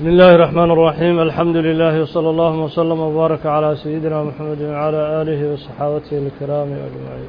بسم الله الرحمن الرحيم الحمد لله وصلى الله وسلم وبارك على سيدنا محمد وعلى آله وصحابته الكرام أجمعين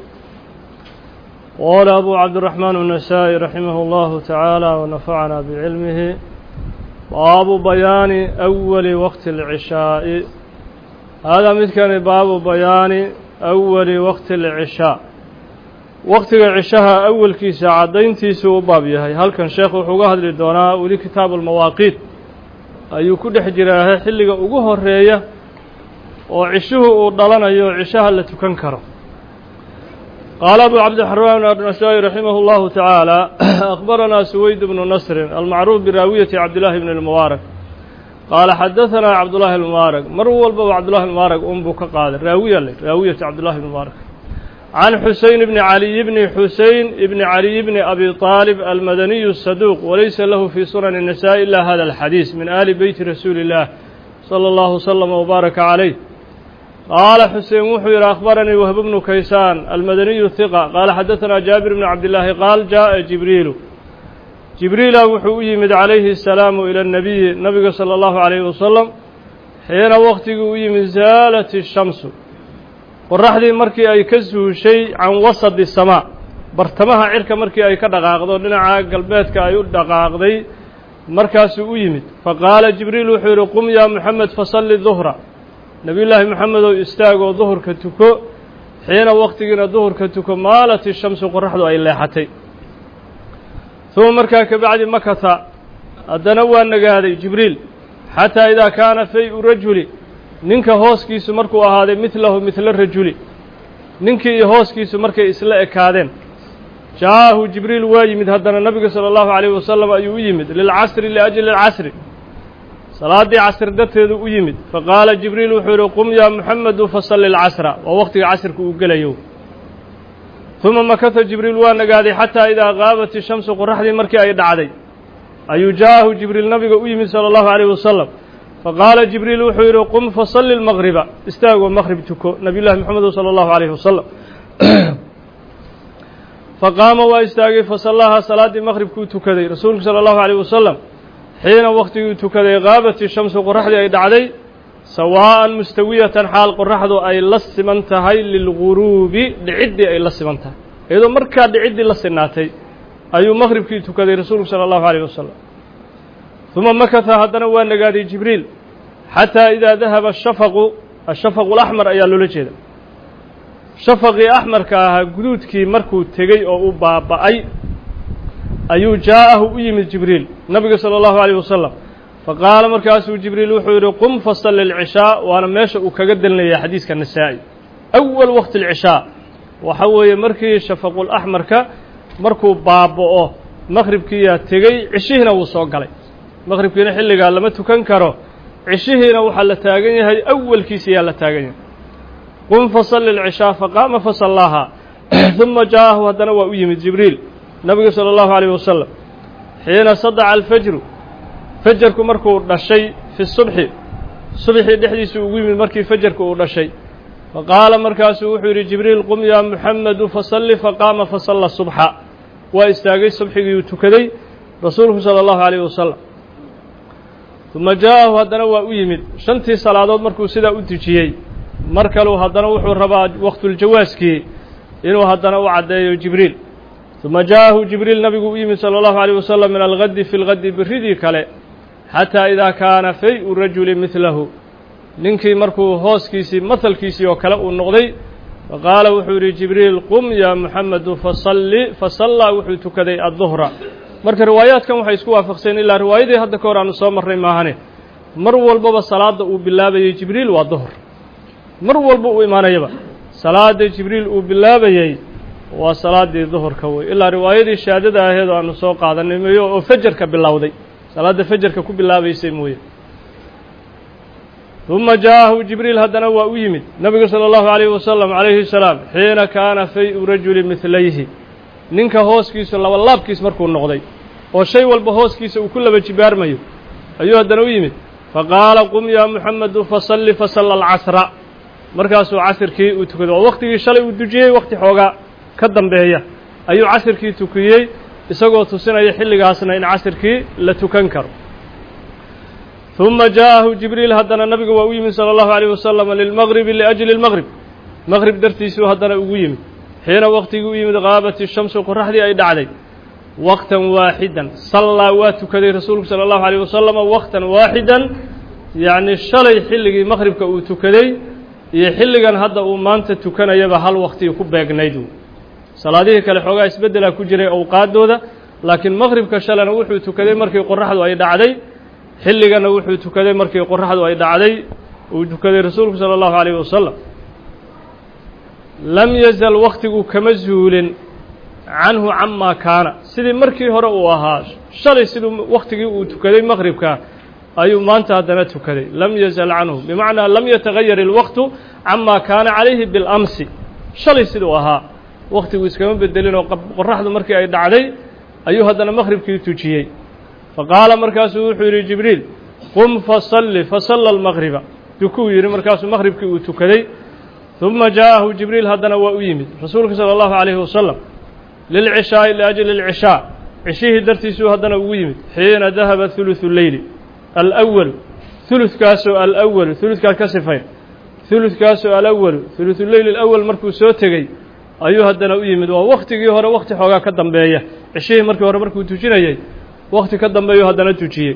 قال أبو عبد الرحمن النسائي رحمه الله تعالى ونفعنا بعلمه باب بيان أول وقت العشاء هذا مثل باب بيان أول وقت العشاء waqtiga cishaha awalkiisa caddayntiisu u baab yahay halkan sheekhu wuxuu uga hadli doonaa weli kitaabu almawaaqiit ayuu ku dhex jiraahe xilliga ugu horeeya oo cishuhu uu dhalanayo cishaha la tukan karo qaala abu cabdiraxmaan anasaa'i raximah اllahu tacaala akhbaranaa suweyd bnu nasrin almacruuf biraawiyati cabdillahi bni lmubaarak qaala xadahanaa cabdullahi lmubaarak mar walbaba cabdullahi mubaarak unbuu ka qaaday raawiya le raawiyati cabdullahi bni mubaarak عن حسين بن علي بن حسين بن علي بن أبي طالب المدني الصدوق وليس له في سنن النساء إلا هذا الحديث من آل بيت رسول الله صلى الله وسلم وبارك عليه قال حسين وحير أخبرني وهب بن كيسان المدني الثقة قال حدثنا جابر بن عبد الله قال جاء جبريل جبريل وحو يمد عليه السلام إلى النبي النبي صلى الله عليه وسلم حين وقت يمد زالت الشمس qoraxdii markii ay ka suushay can wasadi samaa bartamaha cirka markii ay ka dhaqaaqdo dhinaca galbeedka ay u dhaqaaqday markaasuu u yimid faqaala jibriil wuxuu yidhi qum yaa moxamed fasalli duhra nebiyullaahi moxamedow istaagoo duhurka tuko xiina waqtigiina duhurka tuko maalat ishamsu qoraxdu ay leexatay uma markaa kabacdi makata haddana waa nagaaday jibriil xataa idaa kaana fay-u rajuli ninka hooskiisu markuu ahaaday midlahu midla rajuli ninkii iyo hooskiisu markay isla ekaadeen jaahu jibriil waa yimid haddana nabiga sala allahu calayhi wasalam ayuu u yimid lilcasri liajli alcasri salaaddii casri darteedu u yimid faqaala jibriil wuxuu yidhi qum yaa muxamedu fasalli alcasra waa waqtiga casrka uu gelayo uma makata jibriil waa nagaaday xataa idaa qaabat ishamsu qoraxdii markii ay dhacday ayuu jaahu jibriil nabiga u yimid sala allahu calayhi wasalam faqaala jibriil wuxuu yidhi qum fasalli lmaqriba istaagoo maqrib tuko nabiy llahi moxamed sala allahu calayhi wasalam faqaama waa istaagay fasallahaa salaaddii maqribkuu tukaday rasuulku sala allahu calayh wasalam xiina waqtiguu tukaday qaabat ishamsu qoraxdii ay dhacday sawaa'an mustawiyatan xaal qoraxdu ay la siman tahay lilguruubi dhiciddii ay la siman tahay iyadoo markaa dhiciddii la sinaatay ayuu maqribkii tukaday rasuulku sala allahu calayh wasalam uma makata haddana waa nagaaday jibriil xataa idaa dahaba ashafaqu ashafaqu alaxmar ayaa loola jeeda shafaqii axmarka ahaa guduudkii markuu tegey oo u baaba'ay ayuu jaa'ahu u yimid jibriil nabiga sala allahu calayh wasalam faqaala markaasuu jibriil wuxuu yidhi qum fasalli alcishaa waana meesha uu kaga delinaya xadiiska nasaa'i awal waqti alcishaa waxa weeye markii shafaqulaxmarka markuu baaba'o maqhribkiiyaa tegey cishihiina wuu soo galay maqhribkiina xilligaa lama tukan karo cishihiina waxaa la taagan yahay awalkiisa yaa la taagan yahay qum fasalli alcishaa faqaama fasallaahaa uma jaa'ahu haddana waa u yimid jibriil nabiga sala allahu calayh wasalam xiina sadaca alfajru fajarku markuu dhashay fi subxi subxii dhexdiisu ugu yimid markii fajarku uu dhashay faqaala markaasuu wuxuu yidhi jibriil qum yaa muxamedu fasalli faqaama fasalla subxa waa istaagay subxigiiuu tukaday rasuulku sala allahu calayh wasalam uma jaa'ahu haddana waa u yimid shantii salaadood markuu sidaa u dejiyey mar kaleu haddana wuxuu rabaa waqtuljawaaskii inuu haddana u caddeeyo jibriil uma jaa'ahu jibriil nabigu u yimid sala allahu calayh wasalam min algadi fi lgadi biridii kale xataa idaa kaana fay-u rajuli midlahu ninkii markuu hooskiisii mahalkiisii oo kale uu noqday faqaala wuxuu yidhi jibriil qum yaa muxamedu fasalli fasallaa wuxuu tukaday adduhra marka riwaayaadkan waxay isku waafaqseen ilaa riwaayadii hadda ka hor aanu soo marray maahane mar walbaba salaadda uu bilaabayey jibriil waa duhur mar walba uu imaanayaba salaadda jibriil uu bilaabayey waa salaaddii duhurka wey ilaa riwaayadii shaadada aheed oo aanu soo qaadanay meeyo oo fajarka bilowday salaadda fajarka ku bilaabaysay mooye uma jaa'ahu jibriil haddana waa u yimid nabigu sala allahu calayhi wasalam calayhi salaam xiina kaana fay-u rajuli midlayhi ninka hooskiisu laba laabkiis markuu noqday oo shay walba hooskiisa uu ku laba jibaarmayo ayuu haddana u yimid faqaala qum yaa muxamedu fasalli fasalla alcasra markaasuu casirkii uu tukaday oo waqtigii shalay uu dujiyey waqti xoogaa ka dambeeya ayuu casirkii tukiyey isagoo tusinaya xilligaasna in casirkii la tukan karo ثuma jaaءahu jibriil haddana nabiga waa u yimid salى الlahu عalيه wasalam lilmagribi liأjli اlmgrib mgrib dartiisuu haddana ugu yimid xiina waqtigii u yimid qaabat الshamsu qoraxdii ay dhacday waqtan waaxidan sallaa waa tukaday rasuulku salى الlahu عalيه wasalam waqtan waaxidan yacni shalay xilligii maqhribka uu tukaday iyo xilligan hadda uu maanta tukanayaba hal waqtigii ku beegnayd salaadihii kale xoogaa isbeddelaa ku jiray awqaaddooda laakiin maqhribka shalena wuxuu tukaday markii qoraxdu ay dhacday xilligana wuxuu tukaday markii qoraxdu ay dhacday uu tukaday rasuulku salى الlahu عalيه wasalam lam yazal waktigu kama zuulin canhu camaa kaana sidii markii hore uu ahaa shalay siduu waktigii uu tukaday maqhribka ayuu maanta haddana tukaday lam yazal canhu bimacnaa lam yatagayar ilwaqtu camaa kaana calayhi biاlamsi shalay siduu ahaa waktigu iskama bedelin oo qoraxdu markii ay dhacday ayuu haddana maqhribkii tujiyey faqaala markaasuu wuxuu yidhi jibriil qum fasalli fasalla almaqriba dukuu yidhi markaasuu maqhribkii uu tukaday ثuma jaaءahu jibriil haddana waa u yimid rasuulka salى الlahu عalيhi wasalam lilcishaaءi liأjli اlcishaa cishihii dartiisuu haddana ugu yimid xiina dahaba ثuluثu leyli alأwal ثuluثkaasoo alأwalu ثuluثkaa ka sifayn ثuluثkaasoo alawalu ثuluثu leyl اlأwal markuu soo tegey ayuu haddana u yimid waa waktigii hore wakti xoogaa ka dambeeya cishihii markii hore markuu tujinayay wakti ka dambeeyuu haddana tujiyey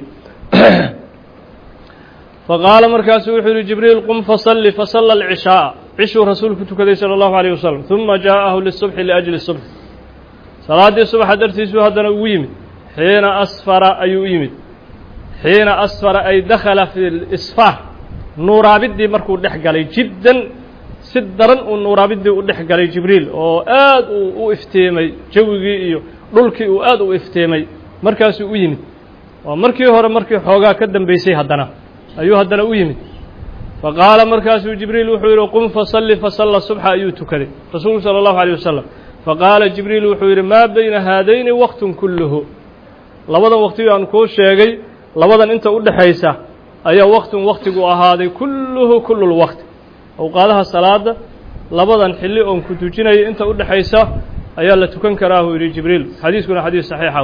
faqaala markaasu wuxuu yihi jibriil qum fasalli fasalla alcishaaءa cishuu rasuulku tukaday salى الlahu عalيه wasalam ثuma jaaءahu lisubxi liأjli subx salaaddii subaxa dartiisuu haddana ugu yimid xiina asfara ayuu u yimid xiina asfara ay dakhala fi lisfaar nuuraabiddii markuu dhex galay jiddan si daran uu nuuraabiddii u dhex galay jibriil oo aad uu u iftiimay jawigii iyo dhulkii uu aad u iftiimay markaasuu u yimid waa markii hore markii xoogaa ka dambeysay haddana ayuu haddana u yimid faqaala markaasuu jibriil wuxuu yidhi qum fasalli fasalla subxa ayuu tukaday rasuulku salى الlahu عalيه wasalam faqaala jibriil wuxuu yidhi maa bayna haadayni waqtun kulluhu labadan waqtigii aan kuu sheegay labadan inta u dhexaysa ayaa waqtun waqtigu ahaaday kulluhu kullu lwaqti awqaadaha salaada labadan xilli oon ku tujinaya inta u dhexaysa ayaa la tukan karaahuu yidhi jibriil xadiiskuna xadiis saxiixa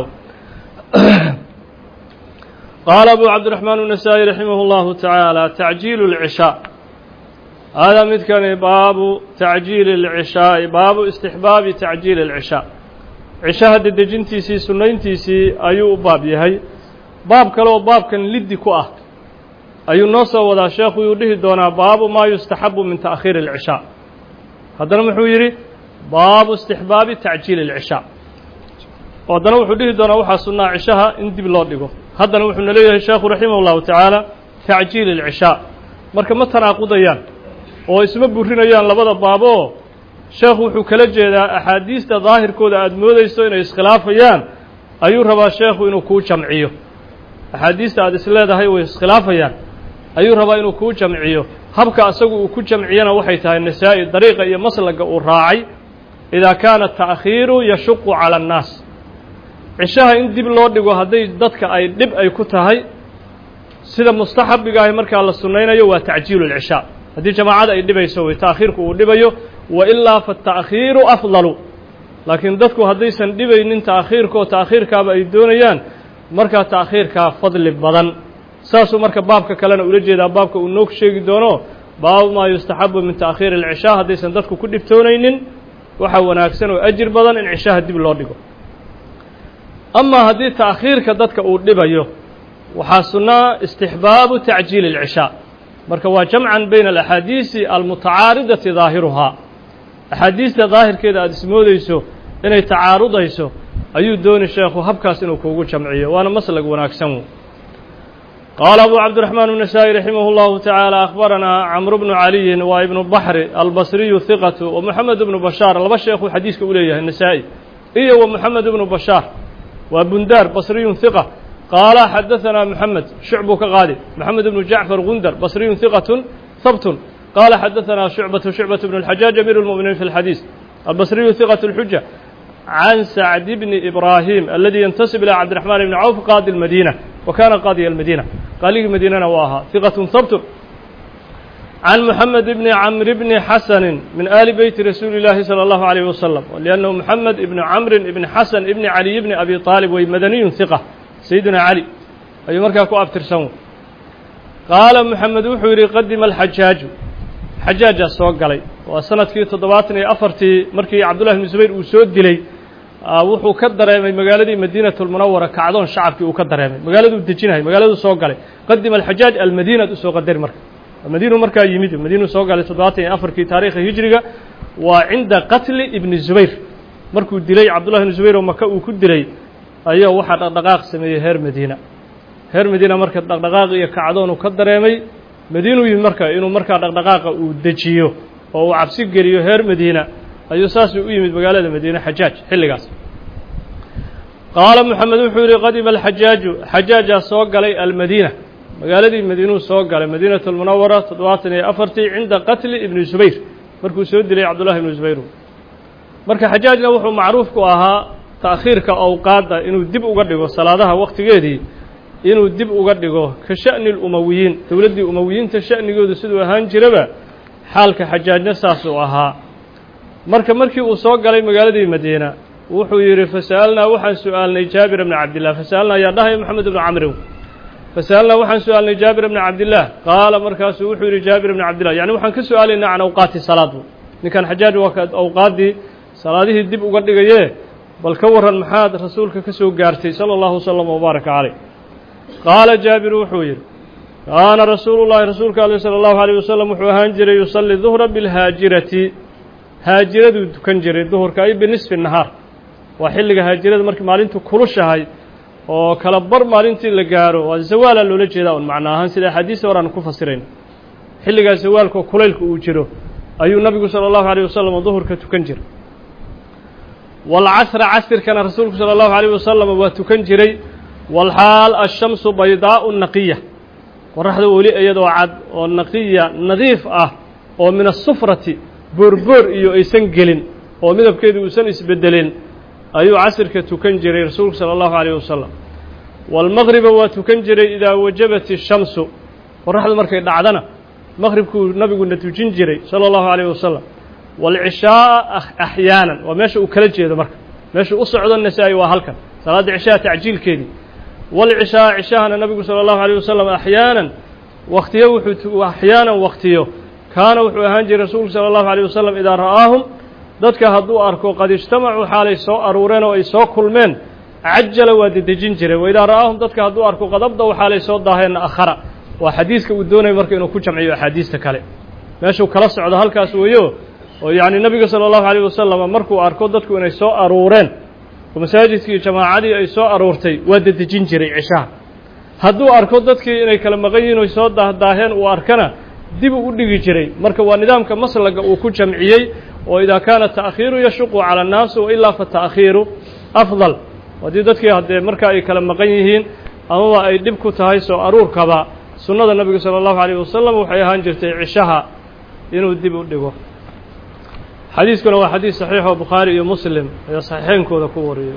qaala abu cabdiraxmaan النasaaئي raximah اllahu taعaalى tacjiilu اlcishaa haadaa midkani baabu tacjiili اlcishaaءi baabu istixbaabi tacjiili اlcishaa cishaha dedejintiisii sunnayntiisii ayuu u baab yahay baab kale oo baabkan liddi ku ah ayuu noo soo wadaa sheekhu yuu dhihi doonaa baabu maa yustaxabu min taأkhiiri اlcishaa haddana muxuu yidhi baabu istixbaabi tacjiili اlcishaa oo haddana wuxuu dhihi doonaa waxaa sunnaa cishaha in dib loo dhigo haddana wuxuuna leeyahay sheekhu raximah اllahu tacaala tacjiili اlcishaa marka ma tanaaqudayaan oo isma burinayaan labada baaboo sheekhu wuxuu kala jeedaa axaadiista daahirkooda aada moodayso inay iskhilaafayaan ayuu rabaa sheekhu inuu kuu jamciyo axaadiista aada is leedahay way iskhilaafayaan ayuu rabaa inuu kuu jamciyo habka asagu uu ku jamciyana waxay tahay nasaa-i dariiqa iyo maslaga uu raacay idaa kaana ta'khiiru yashuqu cala annaas cishaha in dib loo dhigo hadday dadka ay dhib ay ku tahay sida mustaxabigaahi markaa la sunnaynayo waa tacjiilu lcishaa haddii jamaacada ay dhibayso way ta'khiirku uu dhibayo wa ilaa fata'khiiru afdalu laakiin dadku haddaysan dhibaynin ta'khiirkaoo ta'khiirkaaba ay doonayaan markaa ta'khiirkaa fadli badan saasuu marka baabka kalena ula jeedaa baabka uu noog sheegi doono baabu maa yustaxabu min ta'khiiri alcishaa haddaysan dadku ku dhibtoonaynin waxaa wanaagsan oo ajir badan in cishaha dib loo dhigo amaa haddii ta'khiirka dadka uu dhibayo waxaa sunnaa istixbaabu tacjiili اlcishaa marka waa jamcan bayna alaxaadiisi almutacaaridati daahiruhaa axaadiista daahirkeeda aada ismoodeyso inay tacaarudayso ayuu dooni sheekhu habkaas inuu kuugu jamciyo waana maslag wanaagsan qaala abu cabdiraxmaan النasaaئي raximah اllahu taعaalى akhbaranaa camru bnu caliyin waa ibnu baxri albasriyu hiqatu wa moxamed bnu bashaar laba sheekuu xadiiska u leeyahay nasaa-i iyo wa moxamed bnu bashaar waa bundaar basriyun hiqa qaala xadaثanaa moxamed shucbuu ka qaadi moxamed bnu jacfar gundar basriyun hiqatun habtun qaala xadaثanaa shucbatu shucbaة bn اlxajaaj amiir اlmuminiin fi اlxadiis albasriyu hiqaة اlxuja can sacd bni ibraahim aladi yantasib ilى cabdiraxmaan bni cawf qaadi اlmadiina wa kana qaadiya almadiina qaaligii madiinana waa ahaa hiqatun habtun can moxamed bni camr bni xasani min ali beyti rasuuli اllaahi salى اllahu عalيyh wasalam liannahu moxamed ibni camri ibni xasan ibni caliy bni abi aalib way madaniyun hiqa sayidina cali ayuu markaa ku abtirsan qaala moxamed wuxuu yidhi qadima alxajaaju xajaajaa soo galay waa sanadkii toddobaatan iyo afartii markii cabdullahi bnu zubayr uu soo dilay wuxuu ka dareemay magaaladii madiinatulmunawara kacdoon shacabkii uu ka dareemay magaaladuu dejinahay magaaladuu soo galay qadima alxajaaj almadiinaad usoo qadari marka madiinu markaa yimid madiinuu soo galay toddobaatan iyo afarkii taariikha hijriga waa cinda qatli ibni zubayr markuu dilay cabdullahi bnu zubayr oo maka uu ku dilay ayaa waxaa dhaqdhaqaaq sameeyey heer madiina heer madiina marka dhaqdhaqaaq iyo kacdoon uu ka dareemay madiinuu yimid marka inuu markaa dhaqdhaqaaqa uu dejiyo oo uu cabsi geliyo heer madiina ayuu saasuu u yimid magaalada madiine xajaaj xilligaas qaala moxamed wuxuu yihi qadima alxajaaju xajaajaa soo galay almadiina magaaladii madiinuu soo galay madiinatu lmunawara toddobaatan iyo afartii cinda qatli ibni zubayr markuu soo dilay cabdullahi ibnu zubayr marka xajaajna wuxuu macruuf ku ahaa ta'khiirka awqaadda inuu dib uga dhigo salaadaha wakhtigeedii inuu dib uga dhigo ka sha'ni lumawiyiin dowladdii umawiyiinta sha'nigoodu siduu ahaan jiraba xaalka xajaajna saasuu ahaa marka markii uu soo galay magaaladii madiina wuxuu yidhi fasa'alnaa waxaan su'aalnay jaabir bna cabdillah fasa'alnaa ayaa dhahaya moxamed ibnu camrin fasa'alnaa waxaan su'aalnay jaabir bna cabdillaah qaala markaasuu wuxuu yidhi jaabir bna cabdillah yani waxaan ka su'aalaynaa can awqaati salaad ninkan xajaaj waa ka awqaaddii salaadihii dib uga dhigayee bal ka warran maxaad rasuulka ka soo gaartay sala allahu wasalam wabaaraka caleyh qaala jaabiru wuxuu yidhi kaana rasuulu llahi rasuulka aleh sala allahu aleyh wasalam wuxuu ahaan jiray yusalli duhra bilhaajirati haajiraduu tukan jiray duhurka ay binisfi nahaar waa xilliga haajirada markii maalintu kulushahay oo kala bar maalintii la gaaro waa zawaalaa loola jeedaa un macno ahaan sida axaadiista hore aan ku fasirayn xilligaa zawaalka kulaylka uu jiro ayuu nabigu sala allahu aleyh wasalam duhurka tukan jiray waalcasra casirkana rasuulku sala allahu aleyh wasalam waa tukan jiray walxaal ashamsu baydaa'u naqiya qoraxda weli iyadoo cad oo naqiya nadiif ah oo min asufrati boorboor iyo aysan gelin oo midabkeedu uusan isbeddelin ayuu casirka tukan jiray rasuulku sala allahu aleyh wasalam waalmaqriba waa tukan jiray idaa wajabat ishamsu qoraxdu markay dhacdana maqribkuu nabiguna tujin jiray sala allahu aleyh wasalam waalcishaaa axyaanan waa meesha uu kala jeedo marka meesha u socdo nasaa-i waa halkan salaadda cishaha tacjiilkeedii walcishaa cishahana nabigu sala allahu aleyh wasalam axyaanan waktiyo wuxuu axyaanan waktiyo kaana wuxuu ahaan jiray rasuulku sala allahu aleyh wasalam idaa ra'aahum dadka hadduu arko qad ijtamacuu xaalay soo aruureen oo ay soo kulmeen cajala waa dedejin jiray wa idaa ra'aahum dadka hadduu arko qadabdaw xaalay soo daaheenna akhara waa xadiiska uu doonayo marka inuu ku jamciyo axaadiista kale meeshuu kala socdo halkaas weeyo oo yacni nabiga sala allahu aleyh wasalam markuu arko dadku inay soo aruureen oo masaajidkii jamaacadii ay soo aruurtay waa dedejin jiray cishaha hadduu arko dadkii inay kala maqan yihin oy soo daahdaaheen uu arkana dibuu u dhigi jiray marka waa nidaamka maslaga uu ku jamciyey oo idaa kaana ta'khiiru yashuqu cala annaasi wa ilaa fa ta'khiiru afdal haddii dadkii haddee marka ay kala maqan yihiin amaba ay dhib ku tahay soo aruurkaba sunnada nabiga sala allahu aleyh wasalam waxay ahaan jirtay cishaha inuu dib u dhigo xadiiskuna waa xadiis saxiix oo bukhaari iyo muslim ayaa saxiixeynkooda ku wariyey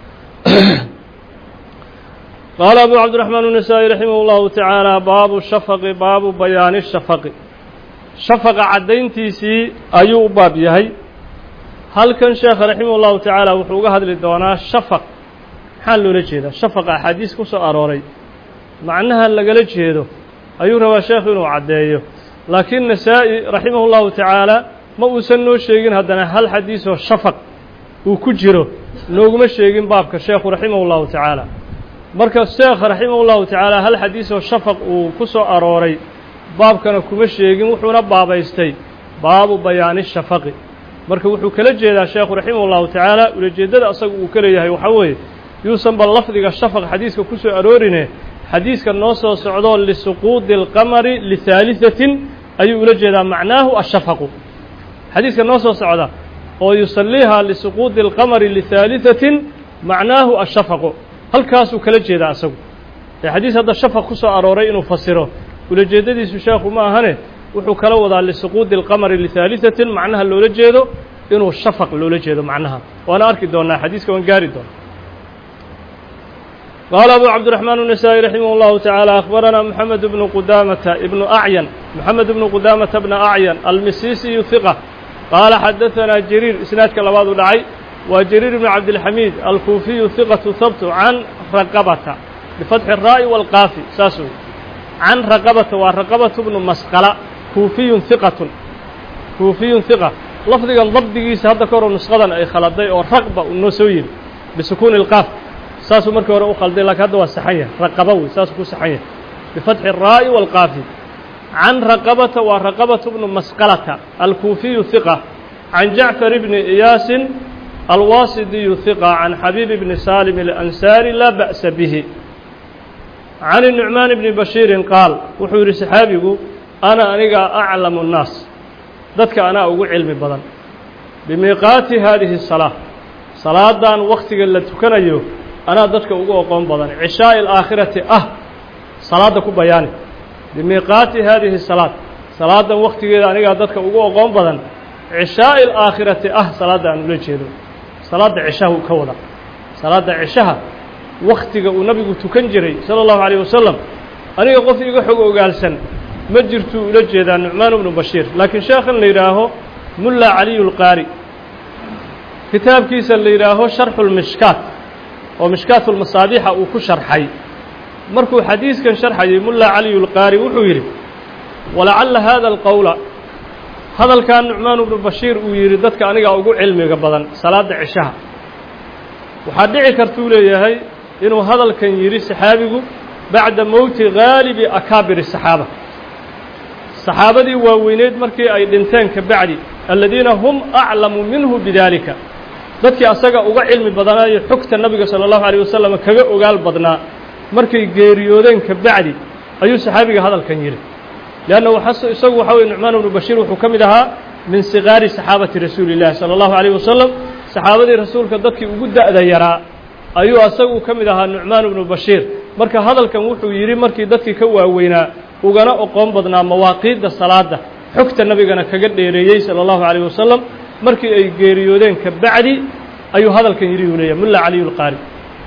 qaala abu cabdiraxmaan النasaaئي raximah اllahu tacaala baabu shafaqi baabu bayaani shafaqi shafaqa caddayntiisii ayuu u baab yahay halkan sheekha raximah اllahu tacaala wuxuu uga hadli doonaa shafaq maxaa loola jeedaa shafaqa axaadiis ku soo arooray macnaha lagala jeedo ayuu rabaa sheekhu inuu caddeeyo laakiin nasaa-i raximah اllahu tacaala ma uusan noo sheegin haddana hal xadiisoo shafaq uu ku jiro nooguma sheegin baabka sheekhu raximah اllahu tacaala marka sheekha raximah اllahu tacaala hal xadiisoo shafaq uu ku soo arooray baabkana kuma sheegin wuxuuna baabaystay baabu bayaani shafaqi marka wuxuu kala jeedaa sheekhu raximah اllahu tacaala ulajeeddada asaga uu ka leeyahay waxaa weeye yuusan ba lafdiga shafaq xadiiska ku soo aroorine xadiiska noo soo socdo lisuquudi اlqamari lihaaliثatin ayuu ula jeedaa macnaahu ashafaqu xadiiska noo soo socda oo yusaliiha lisuquudi اlqamari lihaaliثatin macnaahu ashafaqu halkaasuu kala jeedaa asagu ee xadiis hadda shafaq ku soo arooray inuu fasiro ulajeeddadiisu sheekhu ma ahane wuxuu kala wadaa lisuquudi اlqamari lihaaliثatin macnaha loola jeedo inuu shafaq loola jeedo macnaha waana arki doonaa xadiiska waan gaari doona qaala abu cabdiraxmaan النasaaئي raximah اllahu taعaalى akhbarana moxamed bnu qudamata ibnu acyan moxamed bnu qudamata bna acyan almisisiyu hiqa qaala xadaثanaa jariir isnaadka labaad u dhacay waa jariir ibnu cabdilxamiid alkuufiyu hiqatu habtu can raqabata bifatxi الraa'i wاlqaafi saas wey can raqabata waa raqabatu bnu masqala kuufiyun hiqatun kuufiyun hiqa lafdigan dabdigiisa hadda ka horo nusqadan ay khaladay oo raqba uu noo soo yiri bisukuuni ilqaaf saasuu markii hore u khalday lakiin hadda waa saxan yahay raqaba wey saasuu ku saxan yahay bifatxi الraa'i wاlqaafi can raqabata waa raqabatu bnu masqalata alkuufiyu hiqa can jacfar bni iyaasin alwaasidiyu hiqa can xabiib bni salim اlansaari laa ba'sa bihi can الnucmaan bni bashiirin qaal wuxuu yidhi saxaabigu ana aniga aclamu الnaas dadka anaa ugu cilmi badan bimiiqaati haadihi الsalaa salaadan waktiga la tukanayo anaa dadka ugu oqoon badan cishaaءi اlaakhirati ah salaadda ku bayaani bimiiqaati haadihi salaad salaadan waktigeeda anigaa dadka ugu oqoon badan cishaaءi اlaakhirati ah salaadda aan ula jeedo salaadda cishaha uu ka wada salaadda cishaha waktiga uu nabigu tukan jiray salى الlahu عalيه wasalam aniga qof iga xog ogaalsan ma jirtuu ula jeedaa nucmaan bnu bashiir laakiin sheekhan la yidhaaho mulla caliy اlqaari kitaabkiisa la yidhaaho sharxu lmishkaat oo mishkaat lmasaabiixa uu ku sharxay markuu xadiiskan sharxayay mulla caliy اlqaari wuxuu yidhi walacalla hada alqowla hadalkan nucmaan bnu bashiir uu yidhi dadka anigaa ugu cilmiga badan salaadda cishaha waxaa dhici kartuu leeyahay inuu hadalkan yidhi saxaabigu bacda mowti gaalibi akaabir الsaxaaba saxaabadii waaweyneyd markii ay dhinteen ka bacdi aladiina hum aclamu minhu bidaalika dadkii asaga uga cilmi badanaayo xogta nabiga salى اllahu عalيه wasalam kaga ogaal badnaa markay geeriyoodeen ka bacdi ayuu saxaabiga hadalkan yidhi leanna isagu waxa weye nucmaan bnu bashiir wuxuu ka mid ahaa min sigaari saxaabati rasuuli اllahi salى اllahu عalيه wasalam saxaabadii rasuulka dadkii ugu da'da yaraa ayuu asagu ka mid ahaa nucmaan bnu bashiir marka hadalkan wuxuu yidhi markii dadkii ka waaweynaa ugana oqoon badnaa mawaaqiidda salaadda xogta nabigana kaga dheereeyey salى اllahu عalيه wasalam markii ay geeriyoodeen ka bacdi ayuu hadalkan yidhi uu leeyahy mulla caliy اlqaari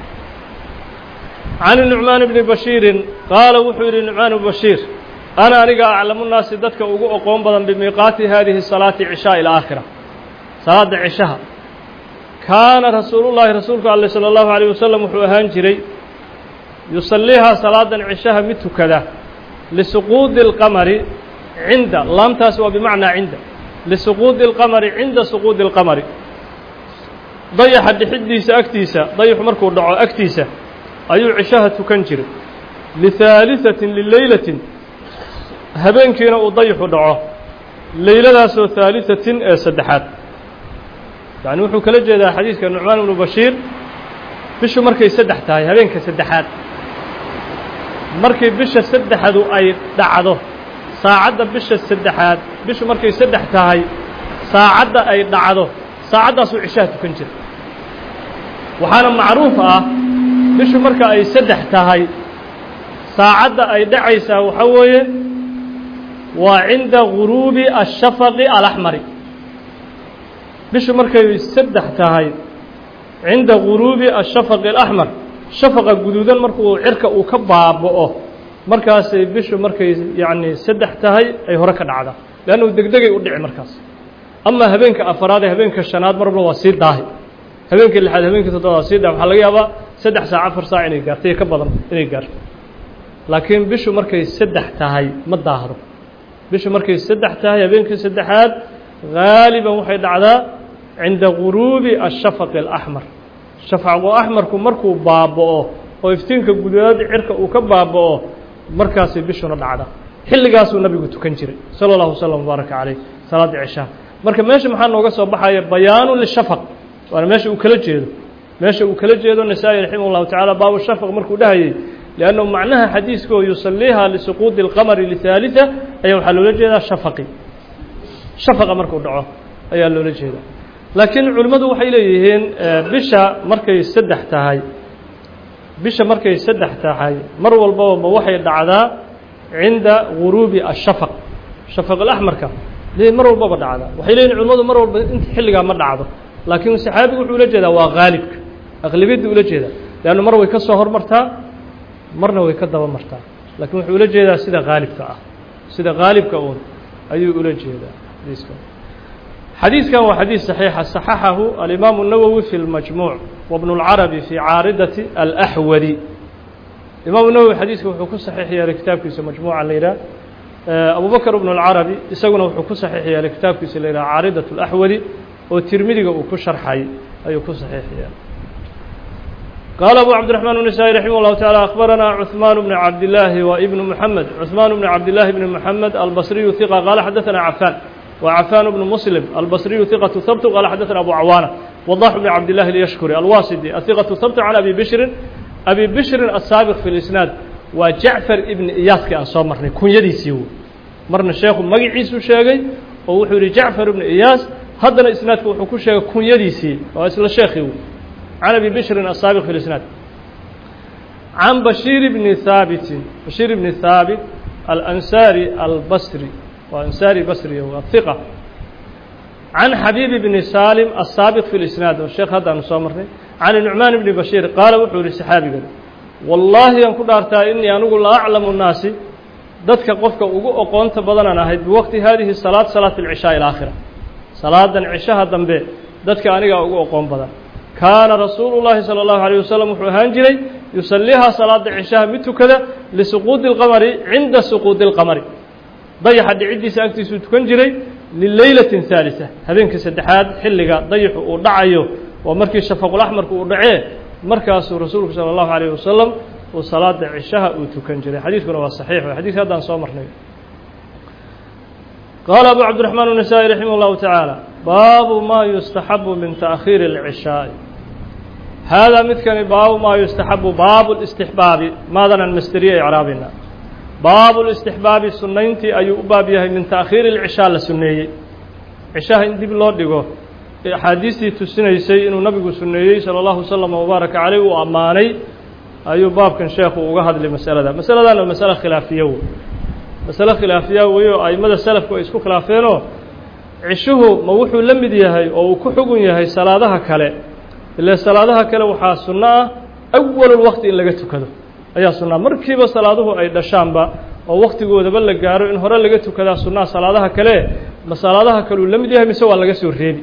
can nucmaan bni bashiirin qaala wuxuu yidhi nucmaan bnu bashiir ana aniga aclamu nnaasi dadka ugu oqoon badan bimiiqaati haadihi salaati cishaءi اlaakhira salaadda cishaha kaana rasuulu llaahi rasuulku ale salى اllahu عalيه wasalam wuxuu ahaan jiray yusaliihaa salaadan cishaha mid tukada lisuquudi اlqamari cinda laamtaas waa bimacnaa cinda lisuquudi اlqamari cinda suquudi اlqamari dayaxa dhixiddiisa agtiisa dayaxu markuu dhaco agtiisa ayuu cishaha tukan jiray lihaaliثatin lileylatin habeenkiina uu dayaxu dhaco leyladaasoo haaliثatin ee saddexaad yacni wuxuu kala jeedaa xadiiska nucmaan ibnu bashiir bishu markay saddex tahay habeenka saddexaad markii bisha saddexdu ay dhacdo saacadda bisha saddexaad bishu markay saddex tahay saacadda ay dhacdo saacaddaasuu cishaha tukan jira waxaana macruuf ah bishu marka ay saddex tahay saacadda ay dhacaysaa waxaa weeye waa cinda guruubi ashafaqi alaxmari bishu markay saddex tahay cinda guruubi ashafaqi alaxmar shafaqa guduudan markuu cirka uu ka baaba'o markaasay bishu markay yacni saddex tahay ay hore ka dhacdaa leannu degdegay u dhici markaas amaa habeenka afaraad ee habeenka shanaad marba waa sii daahi habeenka lixaad habeenka toddobaad waa sii daahi waxaa laga yaabaa saddex saac afar saac inay gaarto iyo ka badan inay gaarto laakiin bishu markay saddex tahay ma daahdo bishu markay saddex tahay habeenkii saddexaad gaaliban waxay dhacdaa cinda guruubi ashafaqi alaxmar shafaqu axmarku markuu baaba'o oo iftiinka guduudaad cirka uu ka baaba'o markaasay bishuna dhacdaa xilligaasuu nabigu tukan jiray sala allahu wasalam mubaaraka caleyh salaadda cishaha marka meesha maxaa nooga soo baxaya bayaanu lishafaq waana meesha uu kala jeedo meesha uu kala jeedo nasaa-i raximah llahu tacala baabu shafaq markuu dhahayey liannahu macnaha xadiiskoo yusaliiha lisuquudi اlqamari lihaaliثa ayaa waxaa loola jeedaa shafaqi shafaqa markuu dhaco ayaa loola jeedaa laakiin culimmadu waxay leeyihiin bisha markay saddex tahay bisha markay saddex tahay mar walbaba ma waxay dhacdaa cinda guruubi ashafaq shafaq alaxmarka dee mar walbaba dhacdaa waxay leeyihin culimmadu mar walba inta xilligaa ma dhacdo laakiin saxaabigu wuxuu ula jeedaa waa haalibka aqlibiyadda ula jeedaa leanna mar way ka soo hormartaa marna way ka daba martaa laakiin wuxuu ula jeedaa sida haalibka ah sida haalibka uun ayuu ula jeedaa xadiiskan xadiiskan waa xadiis صaxiixa صaxaxahu alimaamu الnawowi fi اlmajmuuc wabnu اlcarabi fi caaridati alaxwadi imaamu nawowi xadiiska wuxuu ku saxiix yeelay kitaabkiisa majmuuca la yidhaah abu bakr bnu اlcarabi isaguna wuxuu ku saxiix yeelay kitaabkiisa la yidhaha caaridaة اlaxwadi oo tirmidiga uu ku sharxay ayuu ku saxiix yeelay qaala abu cabdiرaحman النسائي raximah الlahu taعalى akhbarana cثmaan bn cabdillaahi wa ibn mحamed cثmaan bn cabdillaahi bn mحamed albصriyu ثiqa qaala xadaثana cafan wa cafan bn muslim albصriyu ثiqaة habt qaala xadaثana abu cawaana wضax bn cabdillahi اlyashkuri alwasidi aثiqaة habt can abi bishrin abi bishrin asaabiq fi اlisnaad waa jacfar ibni iyaaskii aan soo marnay kunyadiisii wey marna sheekhu magaciisuu sheegay oo wuxuu yihi jacfar ibni iyaas haddana isnaadku wuxuu ku sheegay kunyadiisii waa isla sheekhii wey can abi bishrin asaabiq fi lisnaad can bashiir bni haabitin bashiir ibni haabit alansaari albasri waa ansaari basri waa hiqa can xabiib bni salim asaabiq fi lisnaad oo sheekh haddaanu soo marnay can nucmaan bni bashiir qaala wuxuu yihi saxaabigan wallaahi aan ku dhaartaa inii anigu la aclamu nnaasi dadka qofka ugu oqoonta badanaan ahay biwaqti haadihi salaad salaat alcishaa ilaakhira salaadan cishaha dambe dadka anigaa ugu oqoon badan kaana rasuulu llaahi sala allahu alayh wasalam wuxuu ahaan jiray yusalliihaa salaada cishaha mid tukada lisuquudi اlqamari cinda suquudi اlqamari dayaxa dhiciddiisa agtiisuu tukan jiray lileylatin haalisa habeenkii saddexaad xilliga dayaxu uu dhacayo waa markii shafaqulaxmarku uu dhacee markaasuu rasuulku salى اllahu alayh wasalam uu salaada cishaha uu tukan jiray xadiiskuna waa saxiix xadiiska haddaan soo marnay qaala abu cabdiraxmaan النasaaئي raximah اllahu taعaalى baabu ma yustaxabu min taأkhiiri الcishaaءi haadaa midkani baabu maa yustaxabu baabu اlاstixbaabi maadanaan masteriye icraabina baabu اlاstixbaabi sunayntii ayuu u baab yahay min taأkhiiri الcishaa la suneeyey cishaha in dib loo dhigo axaadiistii tusinaysay inuu nabigu suneeyey salى اllahu wslama wbaaraka caleyh uu ammaanay ayuu baabkan sheekhu uga hadlay masalada masaladan waa masale khilaafiya wey masale khilaafiya wey oo aimada selafku ay isku khilaafeenoo cishuhu ma wuxuu la mid yahay oo uu ku xugun yahay salaadaha kale ile salaadaha kale waxaa sunno ah awalulwaqti in laga tukado ayaa sunnaa markiiba salaaduhu ay dhashaanba oo waktigoodaba la gaaro in hore laga tukadaa sunnaha salaadaha kale ma salaadaha kale uu la mid yahay mise waa laga soo reebi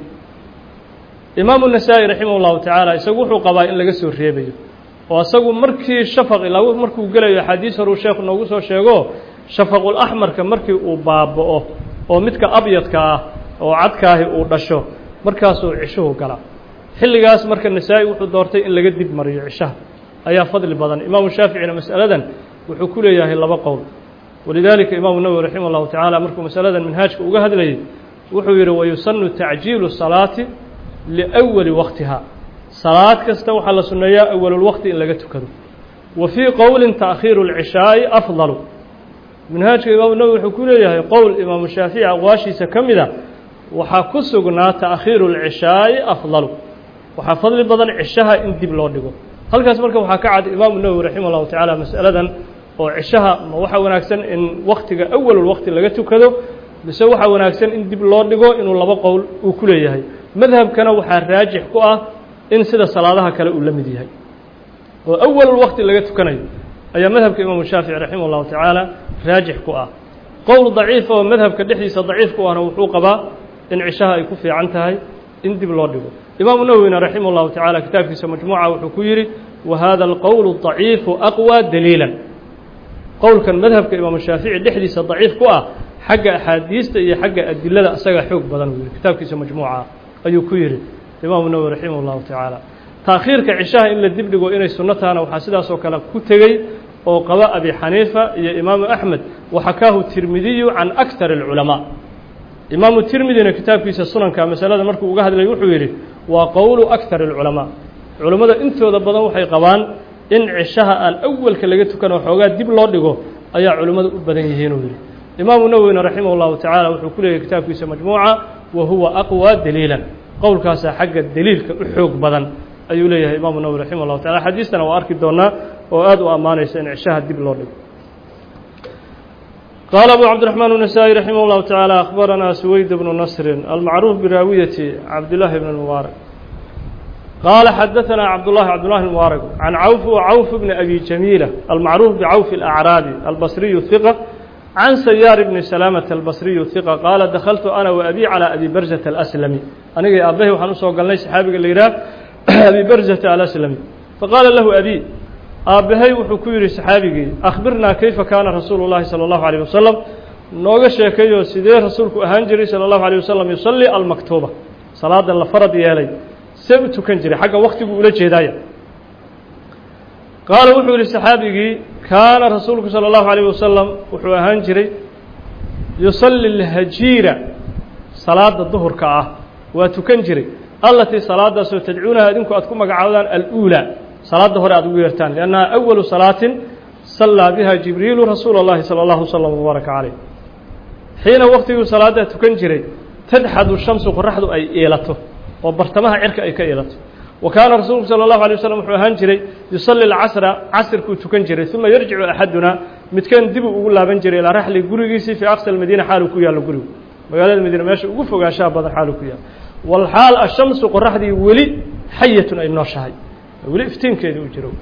imaamu nasaa'i raximah ullahu tacaala isagu wuxuu qabaa in laga soo reebayo oo isagu markii shafaq ilaa markuu gelayo axaadiis horuu sheekhu noogu soo sheego shafaqul axmarka markii uu baaba'o oo midka abyadka ah oo cadkaahi uu dhasho markaasuu cishuhu galaa xilligaas marka nasaa-i wuxuu doortay in laga dib mariyo cishaha ayaa fadli badan imaamu shaaficina mas'aladan wuxuu ku leeyahay laba qowl walidaalika imaamu nawowi raximah llahu tacaala markuu masaladan minhaajka uga hadlayay wuxuu yidhi wayusanu tacjiilu salaati liأwali waqtiha salaad kasta waxaa la sunneeyaa awalulwaqti in laga tukado wa fii qowlin taأkhiiru اlcishaaءi afdalu minhaajka imaamu nawowi wuxuu ku leeyahay qowl imaamu shaafici aqwaashiisa ka mida waxaa ku sugnaa taأkhiiru اlcishaaءi afdalu waxaa fadli badan cishaha in dib loo dhigo halkaas marka waxaa ka cad imaamu nawowi raximah llahu tacaala mas'aladan oo cishaha ma waxaa wanaagsan in waktiga awalulwaqti laga tukado mise waxaa wanaagsan in dib loo dhigo inuu laba qowl uu ku leeyahay madhabkana waxaa raajix ku ah in sida salaadaha kale uu la mid yahay oo awalulwaqti laga tukanayo ayaa madhabka imaamu shaafici raximah اllahu tacaala raajix ku ah qowl daciifa oo madhabka dhexdiisa daciif ku ahna wuxuu qabaa in cishaha ay ku fiican tahay in dib loo dhigo imaamu nawowina raximah اllahu tacaala kitaabkiisa majmuuca wuxuu ku yidhi wa hada alqowl daciifu aqwى daliila qowlkan madhabka imaamu shaafici dhexdiisa daciif ku ah xagga axaadiista iyo xagga adilada isaga xoog badan uu yihi kitaabkiisa majmuuca ayuu ku yidhi imaamu nawowi raximah اllahu tacaala taakhiirka cishaha in la dib dhigo inay sunno tahana waxaa sidaasoo kale ku tegey oo qaba abi xaniifa iyo imaamu axmed waxakaahu tirmidiyu can aktar اlculamaa imaamu tirmidina kitaabkiisa sunanka masalada markuu uga hadlay wuxuu yidhi waa qowlu aktar اlculamaa culammada intooda badan waxay qabaan in cishaha aan awalka laga tukan oo xoogaa dib loo dhigo ayaa culimmadu u badan yihiinuu yidhi imaamu nawowina raximah اllahu tacaala wuxuu ku leeyahy kitaabkiisa majmuuca wa huwa aqwى daliilan qowlkaasaa xagga deliilka u xoog badan ayuu leeyahay imaamu nawowi raximah اllahu tacala xadiistana waa arki doonaa oo aad u ammaanaysa in cishaha dib loo dhigo qaala abu cabdiraxmaan النasaaئي raximah اllahu taعaalى akhbaranaa suweyd bnu nasri almacruuf biraawiyati cabdillaahi bn mubaarak qaala xadaثanaa cabdullahi cabdullahi mubaarak can cawf cawf bni abi jamiila almacruuf bcawf اlأcraabi albasriyu hiqa can sayaar bni salaamata albasriyu hiqa qaala dakhaltu ana wa abi calى abi barzata alaslami anigay aabbahay waxaan usoo galnay saxaabiga la yidhaah abi barzata alaslami faqaala lahu abi aabbahay wuxuu ku yidhi saxaabigii akhbirnaa kayfa kaana rasuulu llahi salى اllahu alيyh wasalam nooga sheekeeyo sidee rasuulku ahaan jiray salى اllahu alيه wasalam yusalli almaktuuba salaada la farad yeelay see u tukan jiray xagga waktiguu ula jeedaaya qaala wuxuu yihi saxaabigii kaana rasuulku salى اllahu alيyh wasalam wuxuu ahaan jiray yusalli اlhajiira salaada duhurka ah waa tukan jiray allatii salaadaasoo tadcuunaha idinku aad ku magacaabdaan aluulaa salaadda hore aad ugu yeertaan liannaha awalu salaatin sallaa biha jibriilu rasuula اllahi salى اllahu slm wbaaraka caleyh xiina waktiguu salaaddaa tukan jiray tadxadu shamsu qoraxdu ay iilato oo bartamaha cirka ay ka iilato wa kaana rasuulku salى اllahu alay waslm wuxuu ahaan jiray yusalli اlcasra casirkuu tukan jiray uma yarjicu axaduna midkeen dibuu ugu laaban jiray ilaa raxli gurigiisii fii aqsa almadiina xaaluu ku yaallo gurigu magaalada madiina meesha ugu fogaanshaha badan xaaluu ku yaallo walxaal ashamsu qoraxdii weli xayatun ay nooshahay weli iftiinkeedii u jiro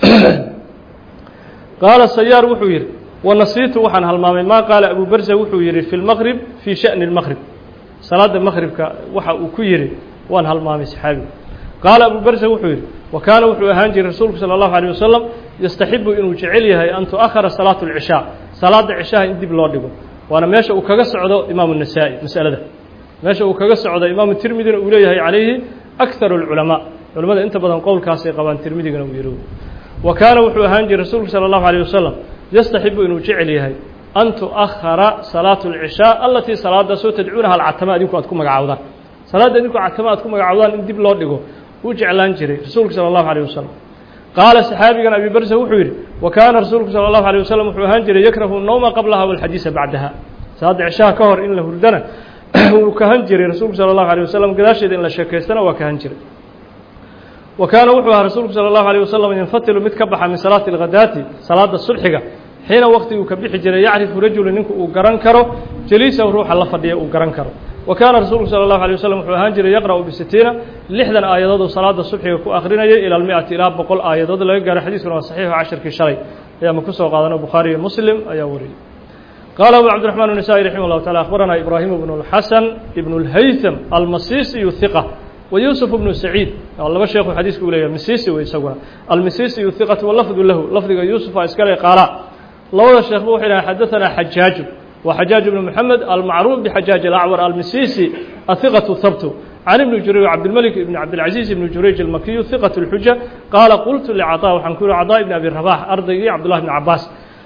qaala sayaar wuxuu yidhi wanasiitu waxaan halmaamay maa qaala abu barza wuxuu yidhi fi lmaqrib fii sha'ni اlmaqrib salaada maqribka waxa uu ku yidhi waan halmaamay saxaabigu qaala abu barza wuxuu yidhi wa kaana wuxuu ahaan jiray rasuulku salى اllahu alيه wasalam yastaxibu inuu jecel yahay an tu'ahara salaatu اlcishaa salaada cishaha in dib loo dhigo waana meesha uu kaga socdo imaamu الnasaa-i masalada meesha uu kaga socdo imaamu tirmidina uu leeyahay calayhi akharu اlculamaa culamada inta badan qowlkaasay qabaan tirmidigana uu yidhi wa kaana wuxuu ahaan jiray rasuulku salى اllahu alيه wasalam yastaxibu inuu jecel yahay an tu'ahara salaatu اlcishaa alatii salaadaasoo tadcuunaha alcatama adinku aad ku magacaawdaan salaadda idinku catama aad ku magacaawdaan in dib loo dhigo wuu jeclaan jiray rasuulku salى اllahu alيه wasalam qaala saxaabigan abi barsa wuxuu yidhi wa kaana rasuulku salى اllahu alيه wasalam wuxuu ahaan jiray yakrahu nowma qablaha walxadiisa bacdaha salaadda cishaha ka hor in la hurdana wuu kahan jiray rasuulku salى اllahu alيه wasalam gadaasheeda in la sheekaystana waa kahan jiray wa kaana wuxuu ahaa rasuulku salى اllahu alيه wasalam yanfatilu mid ka baxa min salaati اlghadaati salaada sulxiga xiina waktiguu ka bixi jiray yacrifu rajulu ninku uu garan karo jaliisahu ruuxa la fadhiya uu garan karo wa kaana rasuulku salى اllahu alيه wasalam wuxuu ahaan jiray yaqra'u bisitiina lixdan aayadood oo salaada subxiga ku akrinayay ila almiati ilaa boqol aayadood laga gaaro xadiiskuna waa saxiixu cashirkii shalay ayaama ku soo qaadano bukhaari iyo muslim ayaa wariyey qaala abu cabdiraxmaan النasaaئي raximah اllahu taala akhbarana ibraahim bnu اlxasan ibn اlhaytham almasisiyu hiqa wa yuusuf bnu saciid laba sheekhu xadiiska u leeyahay misisi wey isaguna almisisiyu hiqatu walafdu lahu lafdiga yuusufa iskale qaala labada sheekhba waxay dhahen xadaثana xajaaju wa xajaaj bnu moxamed almacruuf bxajaaj alacwar almisisi ahiqatu habtu can ibni jurayj cabdilmalik ibn cabdilcaziiz ibni jurayj almakiyu hiqat اlxuja qaala qultu licaطaa waxaan ku yihi caطaa ibn abi rabax ardaygii cabdullahi bn cabaas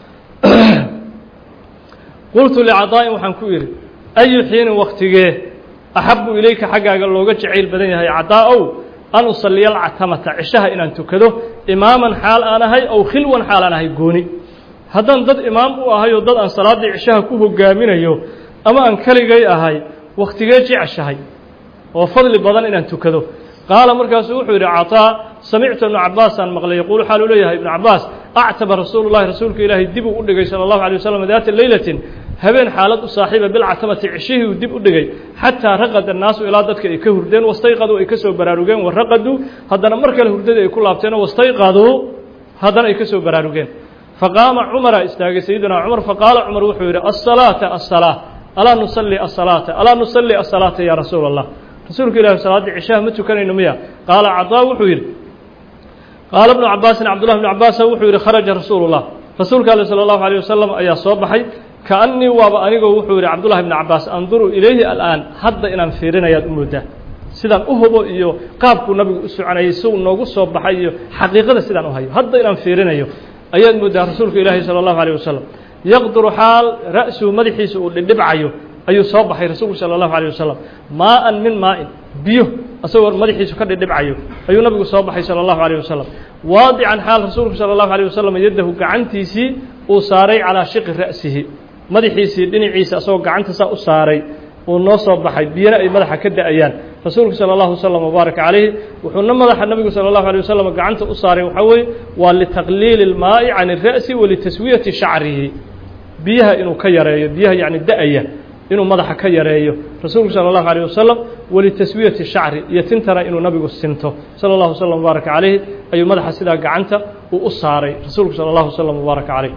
qultu licaطaa'in waxaan ku idhi ayu xiinin waktigee axabu ilayka xaggaaga looga jacayl badan yahay cadaa-ow an usaliya alcatamata cishaha inaan tukado imaaman xaal aan ahay ow khilwan xaal aan ahay gooni haddaan dad imaam u ahay oo dad aan salaaddii cishaha ku hogaaminayo ama aan keligay ahay wakhtigee jeceshahay oo fadli badan inaan tukado qaala markaasuu wuxuu yidhi caطaa samictu ibnu cabaasaan maqlay yaquulu xaaluu leeyahay ibnu cabaas actaba rasuulu llahi rasuulka ilaahay dibuu u dhigay salى اllahu alيه waslm daata leylatin habeen xaalad u saaxiiba bilcatamati cishihii uu dib u dhigay xataa raqada annaasu ilaa dadka ay ka hurdeen wastayqaduu ay ka soo baraarugeen waraqaduu haddana mar kale hurdadii ay ku laabteen wastayqaduu haddana ay ka soo baraarugeen faqaama cumara istaagay sayidina cumar faqaala cumar wuxuu yidhi asalaata asalaa alaa nusalli asalaata alaa nusalli asalaata ya rasuula allah rasuulka ilahi salaaddii cishaha ma tukanayno miya qaala cadaa wuxuu yidhi qaala bnu cabaasin cabdullahi bnu cabaasa wuxuu yidhi kharaja rasuulu llah rasuulka ale salى اllahu alيه wasalam ayaa soo baxay kaannii waaba anigoo wuxuu yidhi cabdullahi bni cabaas anduru ilayhi al'aan hadda inaan fiirinayaad u moodaa sidaan u hubo iyo qaabkuu nabigu u soconayay si uu noogu soo baxay iyo xaqiiqada sidaan u hayo hadda inaan fiirinayo ayaad moodaa rasuulka ilaahi salى اllahu alيه wasalam yaqduru xaal ra'suhu madaxiisa uu dhidhibcayo ayuu soo baxay rasuulku salى اllahu alيه wasalam maa-an min maa-in biyo asagoo madaxiisu ka dhidhibcayo ayuu nabigu soo baxay salى اllahu alيه wasalam waadican xaal rasuulku salى اllahu alيه wasalam yaddahu gacantiisii uu saaray calaa shiqi ra'sihi madaxiisii dhinaciisa asagoo gacanta saa u saaray uu noo soo baxay biyana ay madaxa ka da-ayaan rasuulku salى اllahu wslam wbaaraka calayhi wuxuuna madaxa nabigu salى اllahu alيه wasalam gacanta u saaray waxaa weeye waa litaqliili اlmaa'i can الra'si walitaswiyati shacrihi biyaha inuu ka yareeyo biyaha yani da-aya inuu madaxa ka yareeyo rasuulku salى اllahu alيه wasalam walitaswiyati shacri iyo tintana inuu nabigu sinto salى اllahu wslam wbaaraka calayhi ayuu madaxa sidaa gacanta uu u saaray rasuulku salى اllahu wslam wbaaraka calayh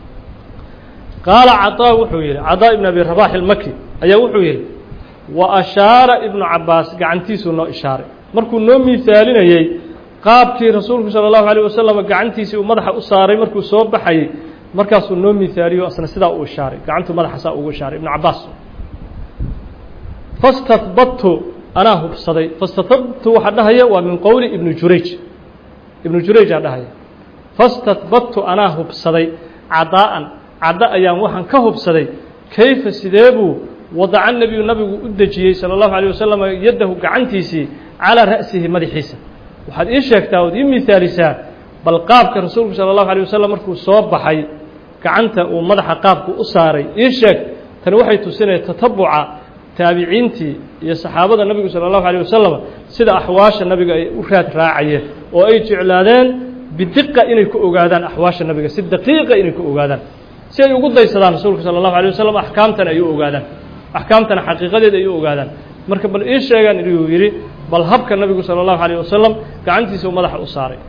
qaala caطaa wuxuu yidhi cadaa ibn abi rabax ilmaki ayaa wuxuu yidhi wa ashaara ibnu cabaas gacantiisuu noo ishaaray markuu noo miisaalinayey qaabkii rasuulku salى الlahu عalيه wasalam gacantiisii uu madaxa u saaray markuu soo baxayey markaasuu noo mihaaliyo asna sidaa uu ishaaray gacantuu madaxa saa ugu ishaaray ibnu cabaas fastatbadtu anaa hubsaday fastatbadtu waxaa dhahaya waa min qowli ibnu jurayj ibnu jurayjaa dhahaya fastatbadtu anaa hubsaday cadaa'an caddo ayaan waxaan ka hubsaday kayfa sidee buu wadaca nebiyu nabigu u dejiyey salى الlahu عalيه wasalam yaddahu gacantiisii calىa ra'sihi madaxiisa waxaad ii sheegtaa ood ii mihaalisaa bal qaabka rasuulku salى الlahu عalيه wasalam markuu soo baxay gacanta uu madaxa qaabku u saaray ii sheeg tani waxay tusinaya tatabuca taabiciintii iyo saxaabada nabigu salى الlahu عalيه wasalam sida axwaasha nabiga ay u raad raacayeen oo ay jeclaadeen bidiqa inay ku ogaadaan axwaasha nabiga si daqiiqa inay ku ogaadaan si ay ugu daysadaan rasuulka salى الlahu عalيه wasalam axkaamtana ay u ogaadaan axkaamtana xaqiiqadeeda ay u ogaadaan marka bal ii sheegaan inuu yidhi bal habka nabigu salى الlahu عalيه wasalam gacantiisa u madaxa u saaray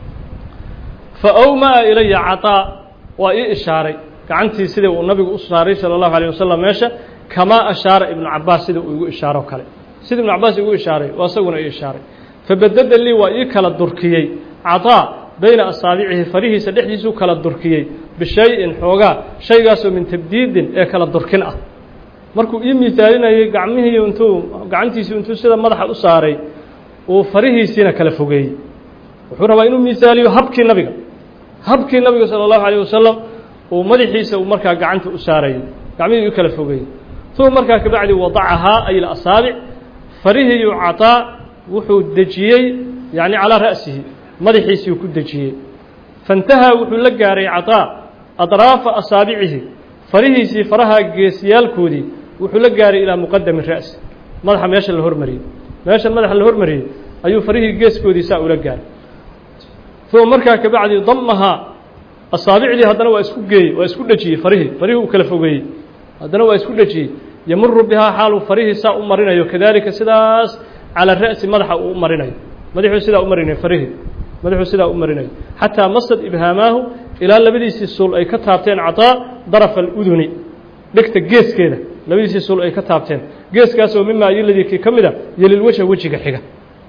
fa awmaa ilaya caطaa waa ii ishaaray gacantii sidii uu nabigu u saaray salى الlahu عalيه wasalam meesha kamaa ashaara ibnu cabaas sida uu igu ishaaro kale sida ibnu cabaas igu ishaaray waa isaguna ii ishaaray fabadada lii waa ii kala durkiyey caطaa bayna asaabicihi farihiisa dhexdiisuu kala durkiyey bishay-in xoogaa shaygaasoo min tabdiidin ee kala durkin ah markuu ii miisaalinayey gacmihii intuu gacantiisii intuu sida madaxa u saaray uu farihiisiina kala fogeeyey wuxuu rabaa inuu miisaaliyo habkii nabiga habkii nabiga salى الlahu عalيه wasalam uu madaxiisa uu markaa gacanta u saarayay gacmihii u kala fogeeyey uma markaa kabacdi wadacahaa ay asaabic farihiiyu caطaa wuxuu dejiyey yani calىa ra'sihi madaxiisiiu ku dejiyey faاntahaa wuxuu la gaaray caطaa aطraafa asaabicihi farihiisii faraha geesiyaalkoodii wuxuu la gaaray ilaa muqadami ra'si madaxa meesha la hormariyey meeshan madaxa la hormariyey ayuu farihii geeskoodii saa ula gaaray uma markaa kabacdi damahaa asaabicdii haddana waa isku geeyey waa isku dhejiyey farihii farihii uu kala fogeeyey haddana waa isku dhejiyey yamuru bihaa xaaluu farihii saa u marinayo kadalika sidaas calaa ra'si madaxa uu u marinayo madaxuu sidaa u marinayo farihii madaxuu sidaa u marinayo xataa masad ibhaamaahu ilaa labadiisii suul ay ka taabteen caطaa darafa aluduni dhegta geeskeeda labadiisii suul ay ka taabteen geeskaasoo mima ayoladii kii ka mida yelilwejha wejiga xiga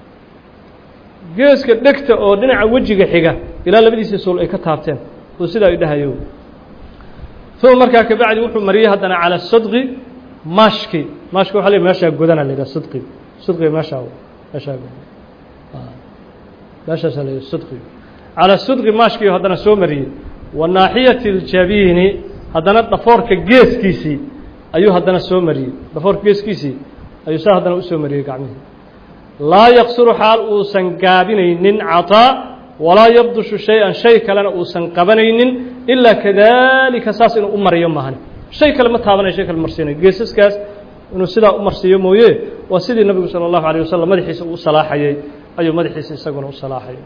geeska dhegta oo dhinaca wejiga xiga ilaa labadiisii suul ay ka taabteen uu sidaa i dhahayo uma markaa kabacdi wuxuu mariyey haddana calى sadqi maashki maashki waxa le meeshaa godana la yidhaha sadqi sadqiga meeshaa meeshaa meeshaasaa la yidhaha sadqi calى sadqi maashkii haddana soo mariyey wa naaxiyati اljabiini haddana dhafoorka geeskiisii ayuu haddana soo mariyey dhafoorka geeskiisii ayuu saa haddana usoo mariyey gacmihii laa yaqsuru xaal uusan gaabinaynin caطaa walaa yabdushu shay-an shay kalena uusan qabanaynin ilaa kadalika saas inuu u mariyo maahan shay kale ma taabanayo shay kale marsiinayo geesaskaas inuu sidaa u marsiiyo mooye waa sidii nabigu salى الlahu عalيه wasalam madaxiisa uu salaaxayey ayuu madaxiisa isaguna u salaaxayay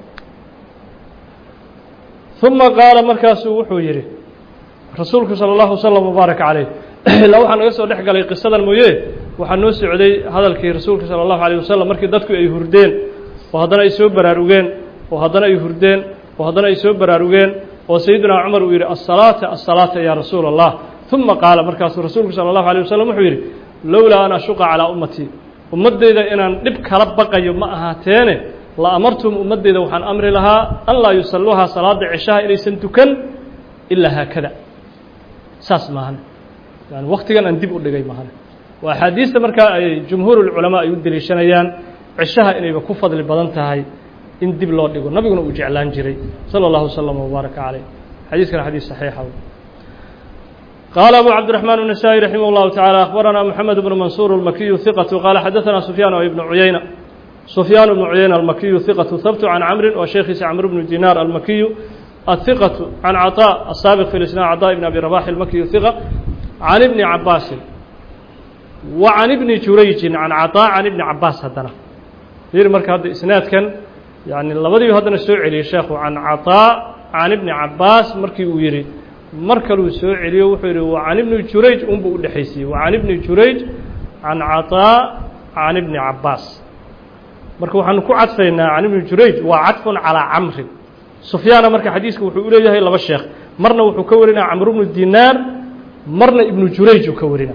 ثuma qaala markaasuu wuxuu yidhi rasuulku salى الlahu وsلم وbaarak عaleyh ilaa waxaa naga soo dhex galay qisadan mooye waxaa noo socday hadalkii rasuulka salى الlahu عalيه wasalam markii dadku ay hurdeen oo haddana ay soo baraarugeen oo haddana ay hurdeen oo haddana ay soo baraarugeen oo sayidina cumar uu yidhi asalaata asalaata ya rasuula allah uma qaala markaasuu rasuulku sala allahu alay wasalam wuxuu yidhi lowlaa an ashuqa calaa ummatii ummaddeyda inaan dhib kala baqayo ma ahaateene la amartum ummaddeyda waxaan amri lahaa an laa yusalluuhaa salaada ceshaha inaysan tukan ilaa haakada saas maahane yani waktigan aan dib u dhigay maahane waa axaadiista markaa ay jumhuurulculamaa ay u deliishanayaan ceshaha inayba ku fadli badan tahay in dib loo dhigo nabiguna uu jeclaan jiray salى اllahu wslm wbaaraka caleyh xadiiskana xadiis saxiixa qaala abu cabdiرaحmaan النasaaئي raximah اllahu taعalى akhbarana mxamed bnu mansuur اlmakiyu hiqatu qaala xadaثana sufyaan ibnu cuyayna sufyaan bnu cuyayna almakiyu hiqatu habtu can camrin wa sheekhiisa camr bnu dinaar almakiyu ahiqatu can caطاء asaabiq fi lisnaa caطاء ibn abi rabax almakiyu hiqa can ibni cabaasin wa can ibni jurayjin can caطاء can ibni cabaas haddana yiri marka hadda isnaadkan yani labadiibu haddana soo celiyey sheekhu can caطاء can ibni cabaas markii uu yihi mar kaluu soo celiyo wuxuu yihi wa can ibni jurayj unbuu udhexaysiiyey wa can ibni jurayj can caطاء can ibni cabaas marka waxaanu ku cadfaynaa can ibni jurayj waa cadfun calىa camrin sufyaana marka xadiiska wuxuu uleeyahay laba sheekh marna wuxuu ka warinaya camr bnu dinaar marna ibnu jurayj uu ka warina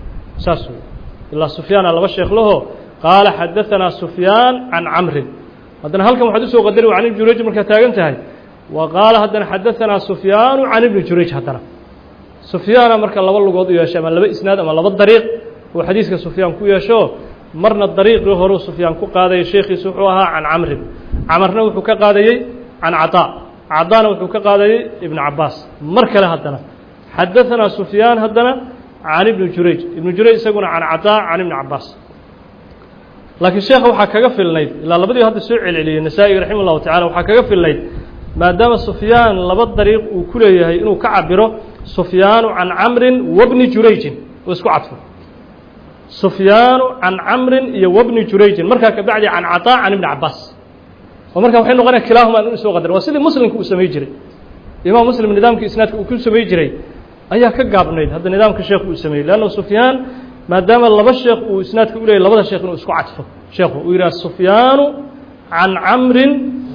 saas wey ilaa sufyaana laba sheekh laho qaala xadaثanaa sufyaan can camrin haddana halkan waxaad usoo qadari can ibni jurayj markaad taagan tahay wa qaala haddana xadaanaa sufyaanu can ibni jurayj haddana sufyaana marka laba lugood u yeeshay ama laba isnaad ama laba dariiq uu xadiiska sufyaan ku yeesho marna dariiqii horeu sufyaan ku qaadayay sheekhiisu wuxuu ahaa can camrin camarna wuxuu ka qaadayey can caطaa cadaana wuxuu ka qaadayey ibn cabaas mar kale haddana xadaanaa sufyaan haddana can ibni jurayj ibnu jurayj isaguna can caطaa can ibni cabaas laakiin sheekha waxaa kaga filnayd ilaa labadii hadda soo celceliyey nasaa-i raximah llahu tacala waxaa kaga filnayd maadaama sufyaan laba dariiq uu ku leeyahay inuu ka cabiro sufyaanu can camrin wabni jurayjin oo isku cadfo sufyaanu can camrin iyo wabni jurayjin markaa kabacdi can caطaa can ibni cabaas oo markaa waxay noqonaya kilaahuma in soo qadar waa sidii muslimka uu samey jiray imaam muslim nidaamkii isnaadka uu ku samey jiray ayaa ka gaabnayd hadda nidaamka sheekhu uu sameeyey leanna sufyaan maadaama laba sheekh uu isnaadka u leeyay labada sheekh inuu isku cadfo sheekhu uu yidhaha sufyaanu can camrin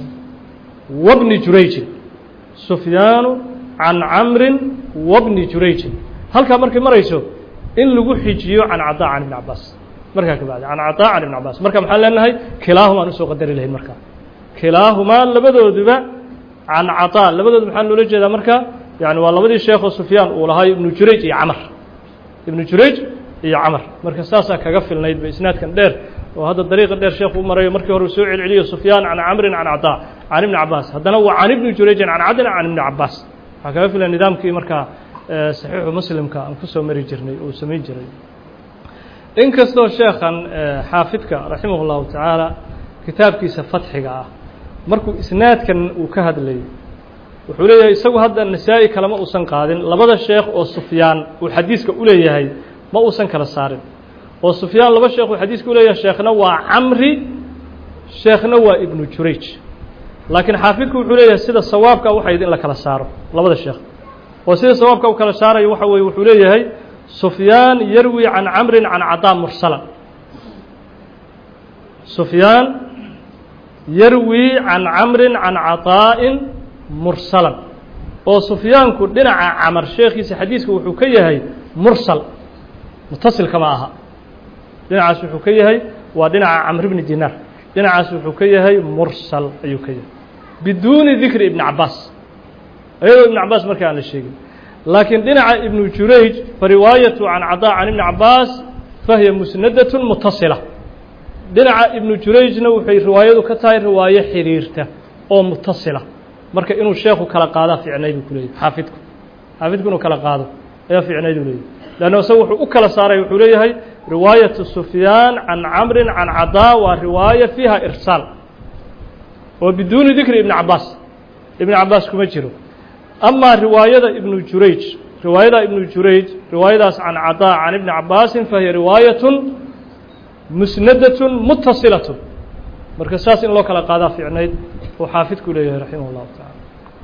wabni jurayjin sufyaanu can camrin wabni jurayjin halkaa markay marayso in lagu xijiyo can caطaa can ibni cabaas markaa ka bacdi can caطaa can ibni cabaas marka maxaan leenahay kilaahumaan usoo qadari lahayn markaa kilaahumaa labadooduba can caطaa labadoodu maxaa loola jeedaa marka yani waa labadii sheekoo sufyaan uu lahaa ibnu jurayj iyo camar ibnu jurayj iyo camar marka saasaa kaga filnayd ba isnaadkan dheer oo hadda dariiqa dheer sheekhu u marayo markii hore uu soo celceliyo sufyaan can camrin can caطaa can ibni cabaas haddana waa can ibni jurayjin can cadin can ibni cabaas waxaa kaga filan nidaamkii markaa saxiixu muslimka aan kusoo mari jirnay uu samayn jiray inkastoo sheekhan xaafidka raximah اllahu tacaala kitaabkiisa fatxiga ah markuu isnaadkan uu ka hadlayay wuxuu leeyahay isagu hadda nasaa-i kalema uusan qaadin labada sheekh oo sufyaan uu xadiiska u leeyahay ma uusan kala saarin oo sufyaan laba sheekh uu xadiiska u leeyahay sheekhna waa camri sheekhna waa ibnu jurayj laakiin xaafidku wuxuu leeyahay sida sawaabka waxayd in la kala saaro labada sheekh oo sida sawaabka u kala saarayo waxa weye wuxuu leeyahay sufyaan yarwi can camrin can cadaa mursala sufyaan yarwi can camrin can caطaa'in mursalan oo sufyaanku dhinaca camar sheekhiisa xadiiska wuxuu ka yahay mursal mutasilka ma aha dhinacaas wuxuu ka yahay waa dhinaca camr bni dinaar dhinacaas wuxuu ka yahay mursal ayuu ka yahay biduuni dikri ibni cabaas ayadoo ibn cabaas marka aan la sheegin laakiin dhinaca ibnu jurayj fariwaayatu can cadaa can ibni cabaas fahiya musnadat mutasila dhinaca ibnu jurayjna waxay riwaayadu ka tahay riwaayo xiriirta oo mutasila marka inuu sheekhu kala qaadaa ficnayd buu ku leeyahy xaafidku xaafidku inuu kala qaado ayaa ficnayd u leeyahy leanna isaga wuxuu u kala saaray wuxuu leeyahay riwaayatu sufyaan can camrin can cadaa waa riwaaya fiiha irsaal oo biduuni dikri ibni cabaas ibni cabaas kuma jiro amaa riwaayada ibnu jurayj riwaayada ibnu jurayj riwaayadaas can cadaa can ibni cabaasin fahiya riwaayatun musnadatun mutasilatun marka saas in loo kala qaadaa ficnayd uu xaafidku leeyahay raximah اllahu taعala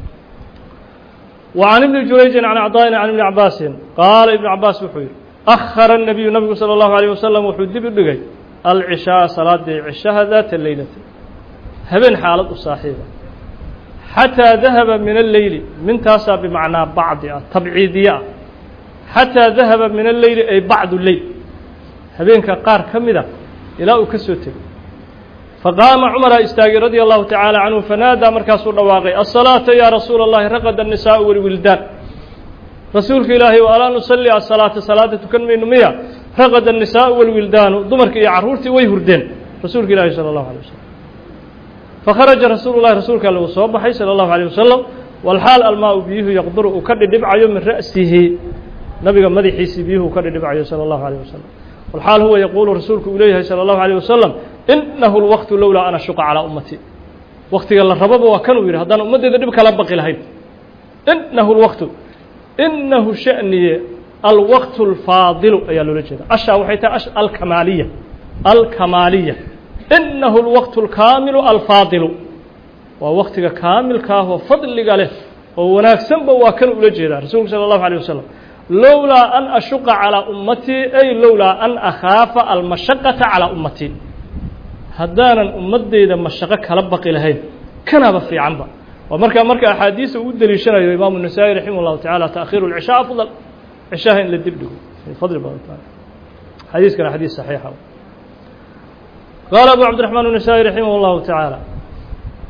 wa can ibni jurayjin can cadaa'in can ibni cabaasin qaala ibnu cabaas wuxuu yihi akhara الnabiyu nabigu salى اllahu عalيه wasalam wuxuu dib u dhigay alcishaaa salaadii cishaha daata leylati habeen xaalad u saaxiiba xatىa dahaba min alleyli mintaasaa bimacnaa bacdi ah tabciidiye ah xatىa dahaba min alleyli ay bacdu leyl habeenka qaar ka mida ilaa uu ka soo tegay faqaama cumaraa istaagay radia allahu tacaala canhu fanaadaa markaasuu dhawaaqay asalaata yaa rasuula اllahi raqada الnisaau walwildaan rasuulka ilaahay o alaa nusalli asalaata salaada tukan mayno miya raqada الnisaau walwildaanu dumarka iyo carruurtii way hurdeen rasuulka ilaahi salى اllahu alيه wasalam fakharaja rasuulu llahi rasuulka alle uu soo baxay salى اllahu alيه wasalam walxaal almaa-u biyuhu yaqduru uu ka dhidhibcayo min ra'sihi nabiga madaxiisii biyuhu uu ka dhidhibcayo salى اllahu alيه wasalam walxaal huwa yaquulu rasuulku uu leeyahay salى اllahu alيه wasalam inahu اlwaqtu lowlaa an ashuqa calىa ummatii waktiga la rababa waa kanuu yidhi haddaan ummaddeeda dhib kala baqi lahayn inahu اlwaqtu inahu sha'niye alwaqtu اlfaadilu ayaa loola jeeda ashaa waxay tahay alkamaaliya alkamaaliya inahu اlwaqtu اlkaamilu alfaadilu waa waktiga kaamilkaahoo fadliga leh oo wanaagsanba waa kan ula jeedaa rasuulku salى اllahu alيه wasalam lowlaa an ashuqa calىa ummatii ay lowlaa an akhaafa almashaqata calىa ummatii haddaanan ummaddeyda mashaqo kala baqi lahayn kanaba fiicanba waa markaa marka axaadiisa uu deliishanayo imaamu النasaaئي raximah الlahu taعala taأkhiru الcishaa afضل cishaha in la dib dhigo fadli badan tahay xadiiskana xadiis صaxiixa qaala abu cabdiرaحmaan النasaaئي raximah الlahu taعaalى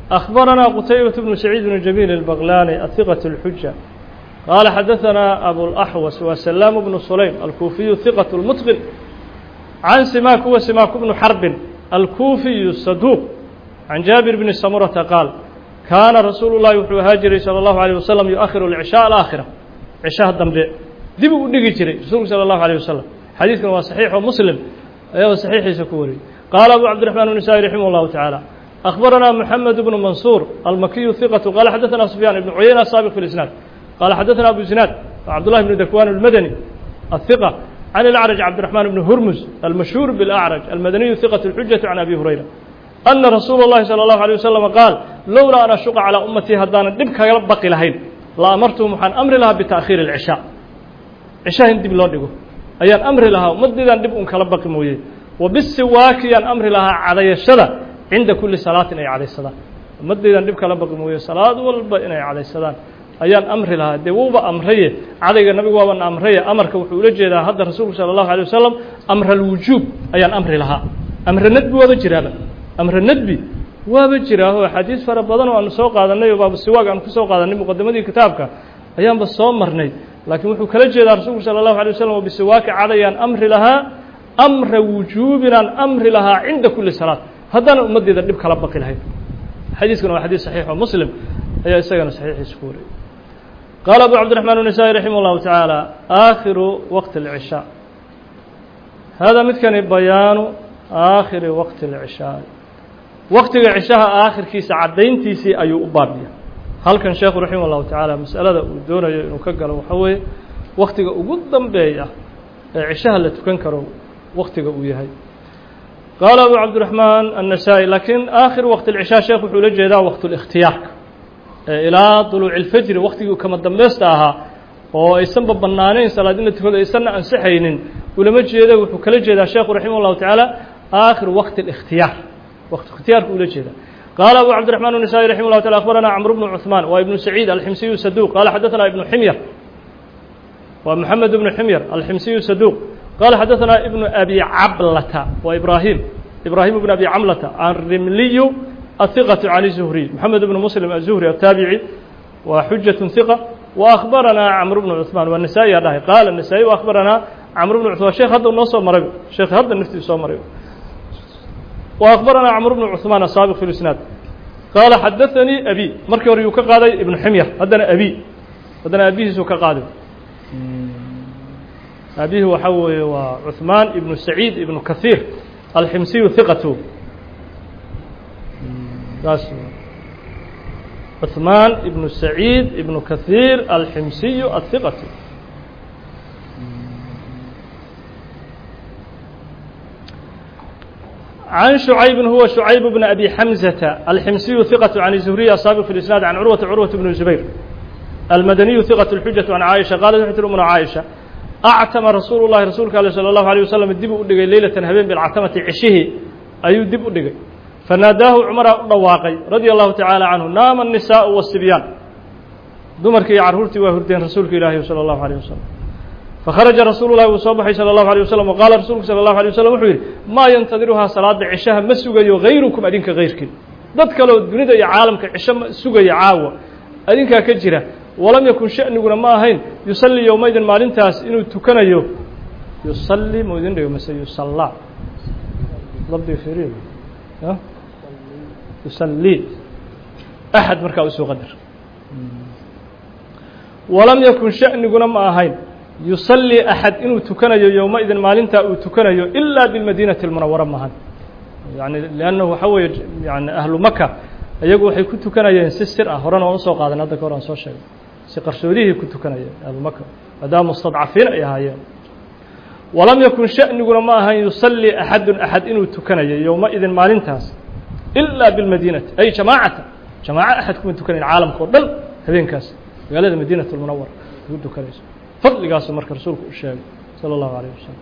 أخبرنا قتيبة بن سعيد بن جميل البغلاني الثقة الحجة قال حدثنا أبو الأحوص وسلام بن سليم الكوفي ثقة المتقن عن سماك وسماك بن حرب الكوفي الصدوق عن جابر بن سمرة قال كان رسول الله وحو هاجري صلى الله عليه وسلم يؤخر العشاء الآخرة عشاء الدنبي دب ودغي جري رسول صلى الله عليه وسلم حديث كان صحيح ومسلم أيوة صحيح سكوري قال أبو عبد الرحمن النسائي رحمه الله تعالى أخبرنا محمد بن منصور المكي ثقة قال حدثنا سفيان بن عيينة السابق في الإسناد قال حدثنا أبو زناد عبد الله بن دكوان المدني الثقة عن الأعرج عبد الرحمن بن هرمز المشهور بالأعرج المدني ثقة الحجة عن أبي هريرة أن رسول الله صلى الله عليه وسلم قال لولا أن أشق على أمتي هدانا دبك بقي لهين لأمرتهم عن أمر لها بتأخير العشاء عشاء دب لو دغو أيان أمر لها مددان دب أن كلا بقي مويه وبالسواك يان أمر لها على الشدة عند كل صلاة أي عليه الصلاة مددان دب كلا بقي مويه صلاة والبا إن عليه الصلاة ayaan amri lahaa dee wuuba amraye cadayga nabigu waaban amraye amarka wuxuu ula jeedaa hadda rasuulku sala allahu alay wasalam amra alwujuub ayaan amri lahaa amre nadbi waaba jiraaba amre nadbi waaba jiraa oo axaadiis fara badan oo aanu soo qaadanay oo baaba siwaag aanu ku soo qaadanay muqadamadii kitaabka ayaanba soo marnay laakiin wuxuu kala jeedaa rasuulku sala allahu alay wasalam oo bisiwaaki cadayaan amri lahaa amra wujuubinaan amri lahaa cinda kulli salaat haddana ummaddeeda dhib kala baqi lahayd xadiiskuna waa xadiis saxiix oo muslim ayaa isagana saxiixiisa ku wariyay قال أبو عبد الرحمن النسائي رحمه الله تعالى آخر وقت العشاء هذا مثل بيان آخر وقت العشاء وقت العشاء آخر كيس عدين تيسي أي أبابية هل كان شيخ رحمه الله تعالى مسألة دون نكجل وحوي وقت أقدم بيا عشاء اللي تكنكروا وقت وياهي قال أبو عبد الرحمن النسائي لكن آخر وقت العشاء شيخ حولج هذا وقت الاختيار ilaa duluuci اlfajri waktigii kama dambaysta ahaa oo aysanba banaanayn salaad in la tukado aysanna ansixaynin ulama jeeda wuxuu kala jeedaa sheekhu raximah اllahu tacaala aakhir waqti الاkhtiyaar waqti اkhtiyaarka ula jeeda qaala abu cabdiرaحman النسائي raximah اllahu taala akhbarana cmr bnu cuثmaan waa ibnu saciid alximsiyu saduq qala xadaثana ibnu ximyar waa moxamed ibnu ximyar alximsiyu saduq qala xadaثana ibnu abi cablata waa ibrahim ibrahim ibn abi camlata anrimliyu الثقة عن الزهري محمد بن مسلم الزهري التابعي وحجة ثقة وأخبرنا عمرو بن عثمان والنسائي هذا قال النسائي وأخبرنا عمرو بن عثمان شيخ هذا النص مريب شيخ هذا النفتي صو مريب وأخبرنا عمرو بن عثمان السابق في الإسناد قال حدثني أبي مركي وريو كقاضي ابن حمير هذا أبي هذا أبيه سو كقاضي أبيه وحوي وعثمان ابن سعيد ابن كثير الحمسي ثقته عثمان ابن سعيد ابن كثير الحمسي الثقة عن شعيب هو شعيب بن أبي حمزة الحمسي ثقة عن الزهري السابق في الإسناد عن عروة عروة بن الزبير المدني ثقة الحجة عن عائشة قالت حتى من عائشة أعتم رسول الله رسولك صلى الله عليه وسلم الدب أدقي ليلة هبين بالعتمة عشه أي دب أدقي فناداه عمر dhawaaqay رضي الله تعالى عنه نام النساء والصبيان dumarkii iyo carruurtii waa hurdeen rasuulka ilaahi salى الlaه عليه وسلم فkhرaجa rasuul الlahi uu soo baxay salى الlaه عليه وسلم وqاala rasuulku salى الlaه عليه وسلم wuxuu yidhi maa yantadiruhaa salaada cishaha ma sugayo غayrukum adinka غayrkiin dad kaleo dunida iyo caalamka cisho ma sugaya caawa adinkaa ka jira walam yakun shaأniguna ma ahayn yusalii yowmaydin maalintaas inuu tukanayo yusalii mu idin dhigo mase yusallaa labdiga fiiriyo يصلي أحد markaa usoo qadar walam yakun shaأniguna ma ahayn yuصلي أحad inuu tukanayo yowmaidin maalintaa uu tukanayo إilaa biالmadinaةi الmunawara mahan yani لأnnahu waxa weeye yani ahlu maka iyagu waxay ku tukanayeen si sir ah horena waan usoo qaadan hadda ka hor aan soo sheegay si qarsoodihii ku tukanayeen ahlu maka maadaama mustadcafiin ay ahaayeen walam yakun shaأniguna ma ahayn yuصلي أxadu أxad inuu tukanayo yowmaidin maalintaas إلا بالمدينة أي جماعة جماعة أحد كما تكنين عالم كودل هبينكاس magaalada مدينة المنور ugu dukanayso fadligaasu marka rasuulku u sheegay salى الlaهu عليه وسلم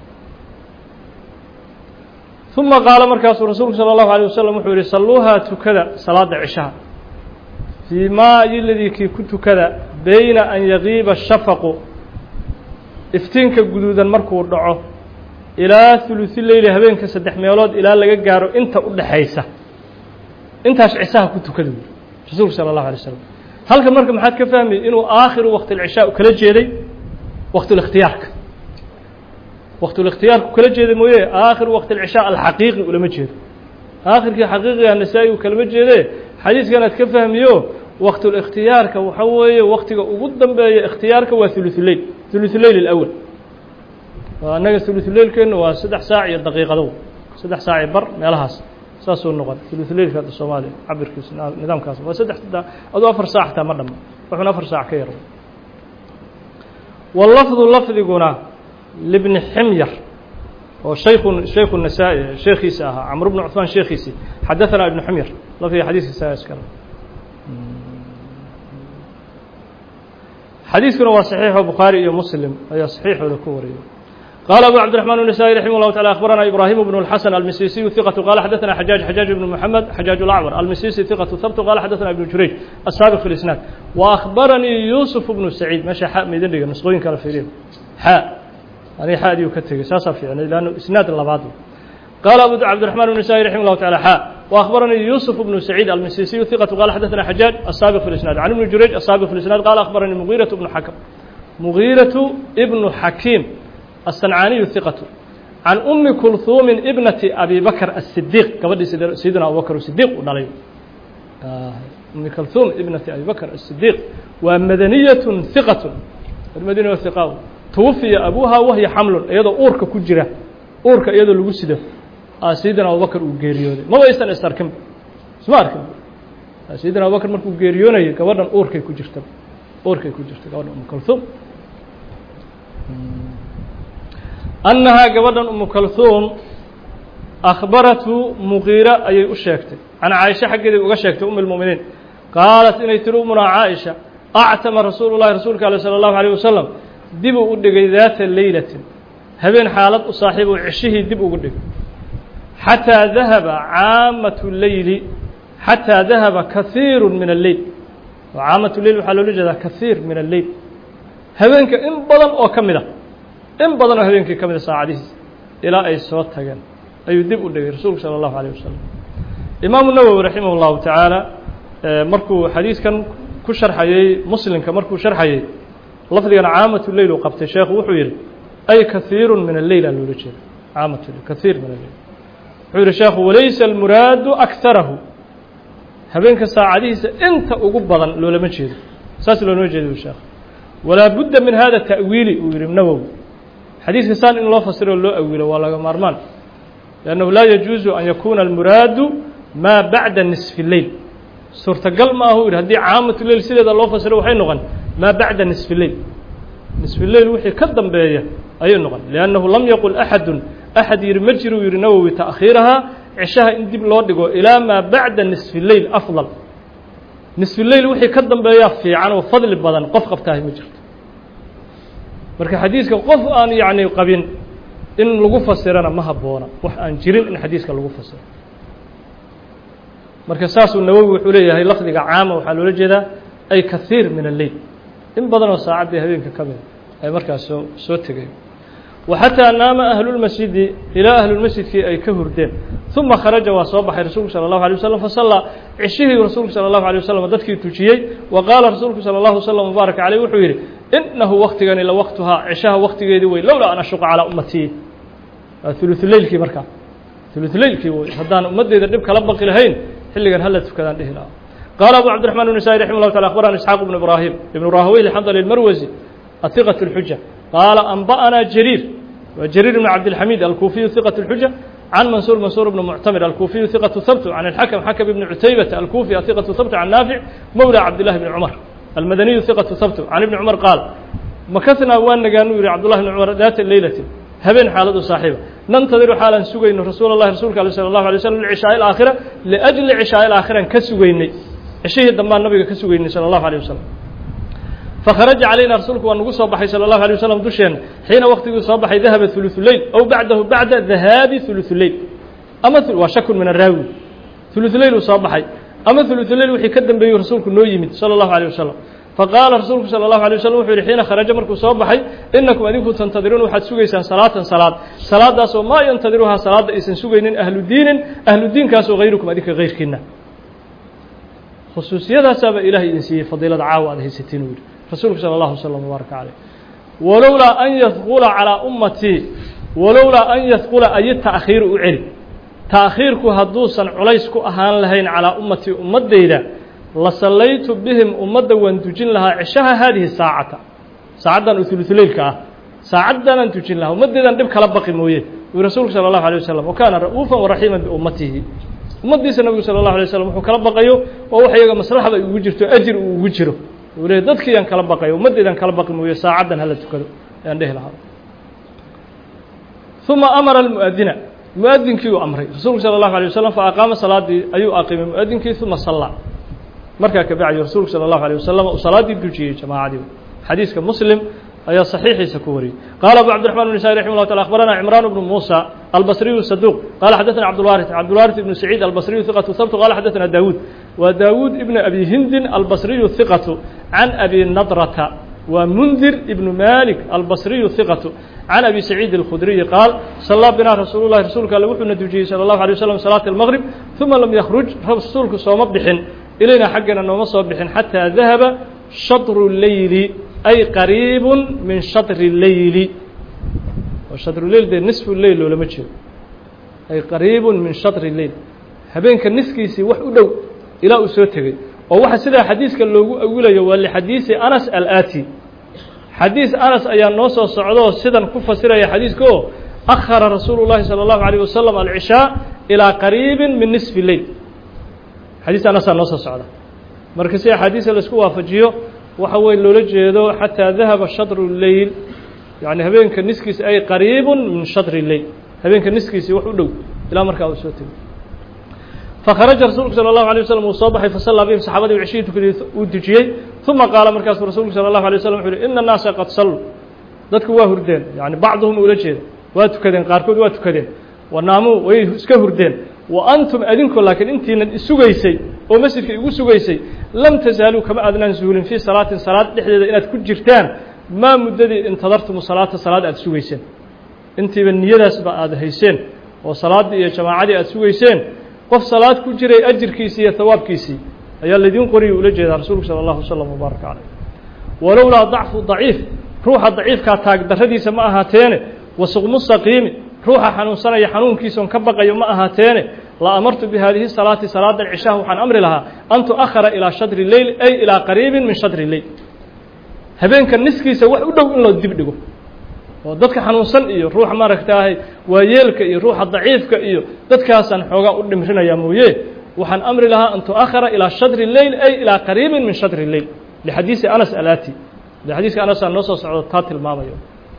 ثuma qaala markaasuu rasuulku salى الlaهu عليه وسلم wuxuu yihi saluuhaa tukada salaada cishaha fii maa iladii kii ku tukada bayna an yagiiba الshafaqu iftiinka guduudan markuu dhaco ilaa ثuluثi leyli habeenka saddex meelood ilaa laga gaaro inta u dhaxaysa intaas cisaha ku tukada rasuulku sala allahu alay slam halka marka maxaad ka fahmi inuu aakhiru waqti alcishaa kala jeeday waqtulikhtiyaarka waqtulikhtiyaarku kala jeeda mooye aakhiru waqti alcishaa alxaqiiqi ulama jeedo aakhirkii xaqiiqiga nasaa-i u kalama jeede xadiiskan aad ka fahmiyo waqtulikhtiyaarka waxa weeye waqtiga ugu dambeeya ikhtiyaarka waa huluثuleyl huluثuleyl اlأwl annaga huluثuleylkeenu waa saddex saac iyo daqiiqado saddex saac iyo bar meelahaas saasuu noqon huluثuleylka hadda soomaaliya cabirkiisa nidaamkaas waa saddex aduu afar saac xataa ma dhama wuxuuna afar saac ka yar walafdu lafdiguna libni ximyar oo shayku shayku nasaa-i sheekhiisa ahaa camr bnu cuثmaan sheekhiisii xadaثana ibnu ximyar lafdiga xadiiskiisa iskale xadiiskuna waa صaxiixo bukhaari iyo muslim ayaa صaxiixooda ku wariyay qال أbو cبدiرحمن النسائي رحimه الله تعالى أخبرنا إبراهيم بن الحسن المسيسي ثقة قال حدثنا حجاج حجاج بن محمد حجاج الأعور المسيسي ثقة ثبت قال حدثنا ابن جurيج السابق في الإسناad وأخبرني يوسف بن سعيد meشha x maydin dhiga نسqooyin kala fiiriya x ani xadiu ka tegey saasaa fiicnay لأnه isنaad labaad قال أبو عبدالرحمن النسائي رحمه الله تعالى حاء وأخبرني يوسف بن سعيد المسيسي ثقة قال حدثنا حجاج السابق في الإسناد عن ابن جريج السابق في الإسناد قال أخبرني مغيرة بن حكم مغيرة ابن حكيم الصنعاني ثقة عن أم كلثوم ابنة أبي بكر الصديق قبل سيدنا أبو بكر الصديق ودليل أم كلثوم ابنة أبي بكر الصديق ومدنية ثقة المدينة ثقة توفي أبوها وهي حمل أيضا أورك كجرة أورك أيضا لقسده سيدنا أبو بكر وقيريوني ما ويستن استركم اسمع أركم سيدنا أبو بكر مركو قيريوني قبل أورك كجرت أورك كجرت قبل أم كلثوم annahaa gabadhan umu kalhuum akhbaratu muqiira ayay u sheegtay can caaisha xaggeeday uga sheegtay um اlmu'miniin qaalat inay tiri umunaa caaisha actama rasuulu llahi rasuulka ale salى اllahu alيه wasalam dibuu u dhigay daata leylatin habeen xaalad u saaxiib oo ceshihii dib ugu dhigay xataa dahaba caamatu leyli xataa dahaba kahiiru min alleyl oo caamatu leyl waxaa loola jeedaa kahiir min alleyl habeenka in badan oo ka mid a in badan oo habeenkii ka mida saacadihiis ilaa ay soo tageen ayuu dib u dhigay rasuulku salى اllahu alيه wasalam imaamu nawowi raximah اllahu tacaala markuu xadiiskan ku sharxayey muslimka markuu sharxayey lafdigana caamatu leyl uu qabtay sheekhu wuxuu yihi ay kahiiru min alleyl aa loola jeeda caamatu leyl kahiir min alleyl wuxuu yihi sheekhu walaysa almuraadu akarahu habeenka saacadihiisa inta ugu badan loolama jeedo saas loolama jeedo sheekh walaa budda min hada ta'wiili uu yihi nawowi xadiiska saan in loo fasiro loo awilo waa laga maarmaan لأnnahu laa yajuuzu an yakuuna almuraadu maa bacda nisfi leyl suurtagal ma ahu yihi haddii caamatu leyl sideeda loo fasiro waxay noqon maa bacda nisfi leyl nisfi leyl wixii ka dambeeya ayay noqon liannahu lam yaqul axadu axad yihi ma jiru yihi nawowi taأkhiirahaa cishaha in dib loo dhigo ilaa maa bacda nisfi leyl afضal nisfi leyl wixii ka dambeeya fiican oo fadli badan qof qabtaahay ma jirto marka xadiiska qof aan yacni qabin in lagu fasirana ma habboona wax aan jirin in xadiiska lagu fasiro marka saasuu nawowi wuxuu leeyahay lafdiga caama waxaa loola jeedaa ay kahiir min alleyl in badan oo saacaddii habeenka ka mida ay markaas soo soo tegeen وxatىa naama ahlulmasjidi ilaa ahlulmasjidkii ay ka hurdeen ثuma kharaja waa soo baxay rasuulku salى الlaه عليه waslم fasallaa cishihii rasuulku salى الlaه عليه waslم dadkii tujiyey wa qaala rasuulku salى الlaه وsلم mubaarak عalيه wuxuu yidhi inahu waktigani la waktuhaa cishaha waktigeedii wey lowlaa an ashuqa calىa ummatii waa uluثuleylkii markaa uluثuleylkii wey haddaan ummadeyda dhib kala baqi lahayn xilligan hala tukadaan dhihi lahaa qaala abu cabdiرaحman النسائي رaحimه الlah taعala aخbarana isxaaq بن ibrahim ibn rahaweyl xandl اmarwasi aثiqaة الxuja qaala anba'naa jariir waa jariir بn cabdالxamid alkuufiyu ثiqaة الxuja can mansuur mansuur bn muctamir alkuufiyu ثiqaةu habt can اlxakm xakm ibn cutaybata alkuufi aثiqaةu habt can naafic mowlى cabdillahi bni cumar almadaniyu ثiqaةu habt can ibni cumar qaal makasnaa waa nagaanu yihi cabdullahi bn cumar daata leylati habeen xaaladu saaxiiba nantadiru xaalaan sugayno rasuul اllahi rasuulka ale salى الlahu alay slm lcishaai اlaakhira liأjli cishaai اlaakhiraan ka sugaynay cishihii dambaan nabiga ka sugaynay salى الlahu alيه waslm fakharaja calayna rasuulku waa nagu soo baxay salى الlahu alيه waslm dusheena xiina waktiguu soo baxay dahaba ثuluثu leyl ow bacdahu bacda dahaabi ثuluثu leyl ama waa shakun min araawi ثuluثu leyl uu soo baxay ama ثuluثu leyl wixii ka dambeeyey rasuulku noo yimid salى الlahu alيه waslm faqaala rasuulku salى الlahu alيه waslm wuxuu yihi xiina kharaja markuu soo baxay inakum adinku tantadiruun waxaad sugaysaan salaatan salaad salaadaasoo maa yantadiruhaa salaadda aysan sugaynin ahlu diinin ahlu diinkaasoo hayrukum adinka hayrkiina khusuusiyadaasaaba ilahay idin siiyey fadiilada caawa aad haysatiin uu yihi rasuulku sala allahu wasalam wbaaraka caleyh walowlaa an yadkula calaa ummatii walowlaa an yadkula ayi ta'khiiru u celi ta'khiirku hadduusan culays ku ahaan lahayn calaa ummatii ummaddayda la sallaytu bihim ummadda waan dujin lahaa cishaha haadihi saacata saacaddan ululeylka ah saacaddanaan dujin lahaa ummaddeedan dhib kala baqi mooye uu rasuulku sala allahu alay wasalam wa kaana ra'uufan waraxiiman biummatihi ummaddiisa nabigu sala allahu alay wasalam wuxuu kala baqayo waa wax iyaga maslaxda ay ugu jirto ajir uu ugu jiro uu leey dadkiiyaan kala baqayo ummaddeedaan kala baqi mooye saacaddan hala tukado ayaan dhehi lahaa uma amara almu'adina muadinkii uu amray rasuulku salى الlahu alيه waslm faaqaama salaadii ayuu aqimay muadinkii uma sallaa markaa kabacdi rasuulku salى الlahu alيه wasalam uu salaaddii dujiyey jamaacadii xadiiska muslim ayaa صaxiixiisa ku wariyey qaala abu cabdiرaحman بn isai raximه الlah taala akhbarana cimraan bnu musa albasriyu saduq qala xadaثna cabdulwaariث cabdulwaariث ibnu saciid albasriyu hiqatu habtu qala xadaثna daawuud wa daawuud ibn abi hindin albasriyu hiqatu can abi nadrata waa mundir ibnu malik albasriyu hiqatu can abi saciid اlkhudriyi qaal sallaa binaa rasuulu lahi rasuulka alle wuxuuna dujiyey salى اllahu alيه waslm salaata اlmaqrib uma lam yakruj rasuulku sooma bixin ilayna xaggana nooma soo bixin xataa dahaba shatru leyli ay qariibu min shatri leyli shatruleyl dee nisfu leyl loolama jeedo ay qariibu min shatri leyl habeenka niskiisii wax u dhow ilaa uu soo tegey oo waxa sidaa xadiiska loogu awilayo waa lixadiisi anas alaati xadiis anas ayaa noo soo socdoo sidan ku fasiraya xadiiska oo akhara rasuulu llahi salى اllahu alيyه wasalam alcishaa ilaa qariibi min nisfi leyl xadiis anasaa noo soo socda marka si axaadiisa laisku waafajiyo waxa weye loola jeedo xataa dahaba shatru leyl yani habeenka niskiisi ay qariibu min shatri leyl habeenka niskiisii wax u dhow ilaa markaa uu soo tegey fakharaja rasuulku salى الlahu alيه waslm uu soo baxay fasallaa bihim saxaabadii cishihii tukadii uu dujiyey uma qaala markaasuu rasuulku salى الlahu alيه waslm wuxu uhi ina الnaasa qad salluu dadku waa hurdeen yani bacduhum ula jeeda waa tukadeen qaarkood waa tukadeen wanaamuu way iska hurdeen wa antum adinku laakiin intiinan isugaysay oo masjidka igu sugaysay lam tasaaluu kama aadnaan zuulin fii salaatin salaad dhexdeeda inaad ku jirtaan maa muddadii intadartumu salaata salaad aad sugayseen intiiba niyadaasba aad hayseen oo salaaddii iyo jamaacadii aad sugayseen qof salaad ku jiray ajirkiisii iyo hawaabkiisii ayaa laydiin qoriya ula jeedaa rasuulku salى اllahu waslm wbaaraka caleyh walowlaa dacfu daciif ruuxa daciifkaa taagdarradiisa ma ahaateene wasuqmu saqiimi ruuxa xanuunsanaya xanuunkiisaon ka baqayo ma ahaateene la amartu bi haadihi salaati salaadan cishaha waxaan amri lahaa an tu'ahara ilaa shadri leyl ay ilaa qariibin min shadri leyl habeenka niskiisa wax u dhow in loo dib dhigo oo dadka xanuunsan iyo ruuxa maaragtaahay waayeelka iyo ruuxa daciifka iyo dadkaasaan xoogaa u dhimrinayaa mooye waxaan amri lahaa an tu'ahara ilaa shadri leyl ay ilaa qariibin min shadri leyl lixadiisi anas alaati de xadiiska anasaa noo soo socdo taa tilmaamayo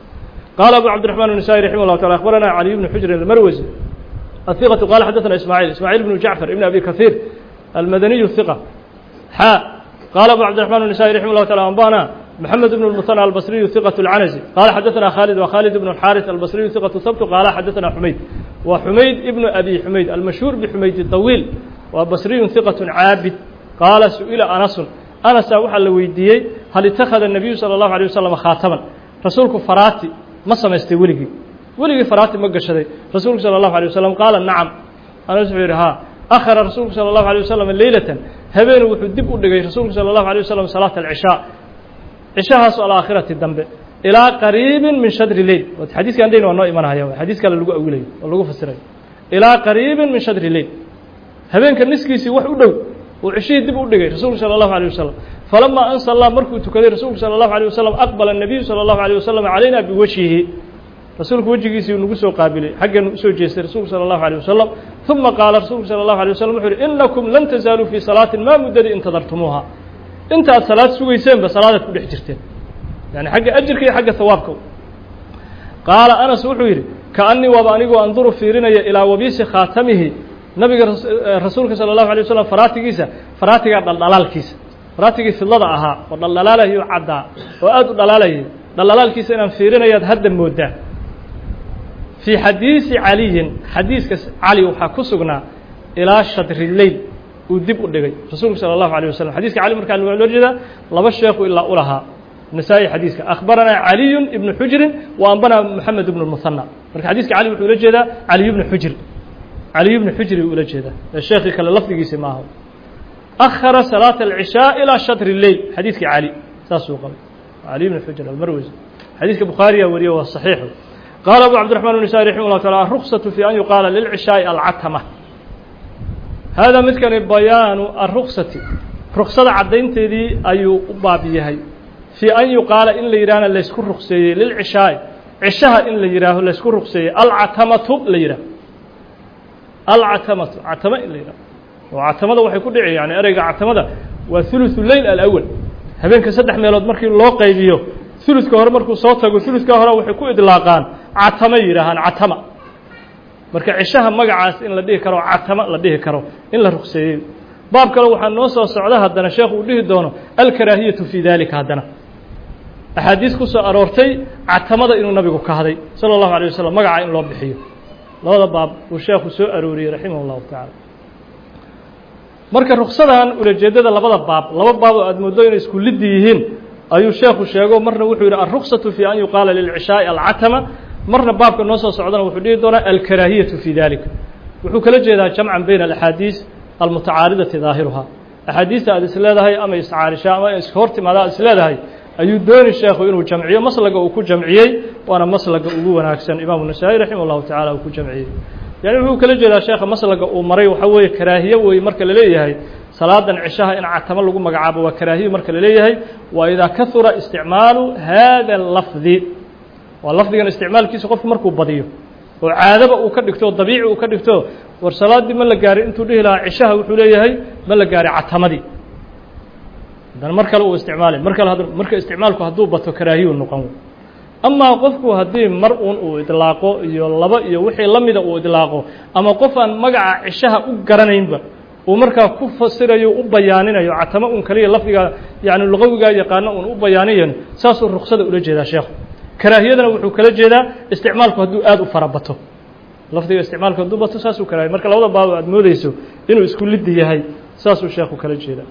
qaala abu cabdiرaحman النسائي رحimه الله taعالى أخbarana عalي بن xujr الmarwزي الثiqة qala xadaثna ismاعيل ismاعيل بن jacفر بن أbي kaثير الmadaniي الثiqة xا qala abu cabdiرaحman النسائي رحimه الله taعالى أنbana محمد بن المثنى البصري ثقة العنزي قال حدثنا خالد وخالد بن الحارث البصري ثقة ثبت قال حدثنا حميد وحميد ابن أبي حميد المشهور بحميد الطويل وبصري ثقة عابد قال سئل أنس أنس وحا لويديي هل اتخذ النبي صلى الله عليه وسلم خاتما رسولك فراتي ما سمستي ولقي ولقي فراتي ما قشدي رسولك صلى الله عليه وسلم قال نعم أنا سعير ها أخر رسولك صلى الله عليه وسلم ليلة هبين وحدب أدقي رسولك صلى الله عليه وسلم صلاة العشاء cishahaas alaakhirati dambe ilaa qariibin min shadri leyl xadiiska andayna waa noo imanaya xadiis kale lagu awilayo oo lagu fasirayo ilaa qariibin min shadri leyl habeenka niskiisii wax u dhow uu cishihii dib u dhigay rasuulku salى الlahu عalيه wasalam falamaa an sallaa markuu tukaday rasuulku salى الlahu عalيه wasalam aqbala الnabiyu salى الlahu عalيه wasalam calayna biwajhihi rasuulku wejigiisii nagu soo qaabilay xaggeenu usoo jeestay rasuulku salى الlahu عalيه wasalam ثuma qaala rasuulku salى الlahu عalيه wasalam wuxu uhi inakum lan tazaaluu fii salaatin maa muddadii intadartumuuha inta aad salaad sugayseenba salaadaad ku dhex jirteen yani xagga ajirka iyo xagga hawaabka qaala anas wuxuu yidhi kaanii waaba anigoo anduru fiirinaya ilaa wabiisi khaatamihi nabiga rasuulka salى الlahu alيه waslm faraatigiisa faraatiga dhaldhalaalkiisa faraatigii fidlada ahaa oo dhaldhalaalayo caddaa oo aad u dhalaalayay dhaldhalaalkiisa inaan fiirinayaad hadda moodaa fii xadiisi caliyin xadiiska cali waxaa ku sugnaa ilaa shadri leyl uu dib u dhigay rasuulku salى الlahu عalيه waslm xadiiska cali markaa loo jeedaa laba sheekhu ilaa u lahaa nasaa-i xadiiska akhbaranaa caliyu ibnu xujrin wa ambana moxamed ibnu muhanى marka xadiiska cali wuxuu ula jeedaa caliy bnu xujr caliy bnu xujri uu ula jeedaa ee sheekii kale lafdigiisi maaha akhara salaata alcishaa ilaa shatri leyl xadiidkii cali saasuu qabay cali bn xujr almarwesi xadiidka bukhaariya wariye waa saxiixu qaala abu cabdiraxman bn nisaai raximah llah taala aruksatu fi an yuqaala lilcishaaءi alcatama hada midkani bayaanu aruksati ruksada caddaynteedii ayuu u baab yahay fii an yuqaala in la yidhahna laysku rukseeyey lilcishaa'i cishaha in la yidhaaho laysku rukseeyey alcatamatu la yidhaho alcatamatu catama in la yidhaho oo catamada waxay ku dhici yani ereyga catamada waa ثuluثu leyl alأwal habeenka saddex meelood markii loo qaybiyo ثuluثka hore markuu soo tago ثuluثka hore waxay ku idlaaqaan catama yidhaahaan catama marka cishaha magacaas in la dhihi karo catama la dhihi karo in la rukseeyey baab kale waxaa noo soo socda haddana sheekhu uu dhihi doono alkaraahiyatu fii dalika haddana axaadiis ku soo aroortay catamada inuu nabigu ka haday salى الlahu عalيه waslm magaca in loo bixiyo labada baab uu sheekhu soo arooriyey raximah الlahu taعala marka ruksadan ulajeedada labada baab laba baab oo aad mooddo inay isku liddi yihiin ayuu sheekhu sheego marna wuxuu yidhi alruksatu fi an yuqaala lilcishaaءi alcatama marna baabka noo soo socdana wuxuu dhihi doonaa alkaraahiyatu fi dalika wuxuu kala jeedaa jamcan bayna alaxaadiis almutacaaridati daahiruhaa axaadiista aad is leedahay ama iscaarishaa ama iska hor timaada aad is leedahay ayuu dooni sheekhu inuu jamciyo maslaga uu ku jamciyey waana maslaga ugu wanaagsan imaamu nasaa-i raximah llahu tacala uu ku jamciyey yani wuxuu kala jeedaa sheekha maslaga uu maray waxaa weeye karaahiye weeye marka la leeyahay salaadan cishaha in catamo lagu magacaabo waa karaahiye marka la leeyahay waa idaa kahura isticmaalu hada lafdi waa lafdigan isticmaalkiisa qofku markuu badiyo oo caadaba uu ka dhigto dabiici uu ka dhigto war salaaddii ma la gaarin intuu dhihi lahaa cishaha wuxuu leeyahay ma la gaaray catamadii haddana mar kale uu isticmaalay mar kale marka isticmaalku hadduu bato karaahiyu noqon amaa qofku haddii mar uun uu idlaaqo iyo laba iyo wixii la mida uu idlaaqo ama qof aan magaca cishaha u garanaynba uu markaa ku fasirayo u bayaaninayo catamo un kaliya lafdiga yani luqawigaa yaqaano un u bayaaniyan saasuu ruksada ula jeedaa sheekhu karaahiyadana wuxuu kala jeedaa isticmaalku hadduu aada u fara bato lafdiga isticmaalku hadduu bato saasuu karaahiya marka labada baab aad moodeyso inuu isku liddi yahay saasuu sheekhu kala jeedaa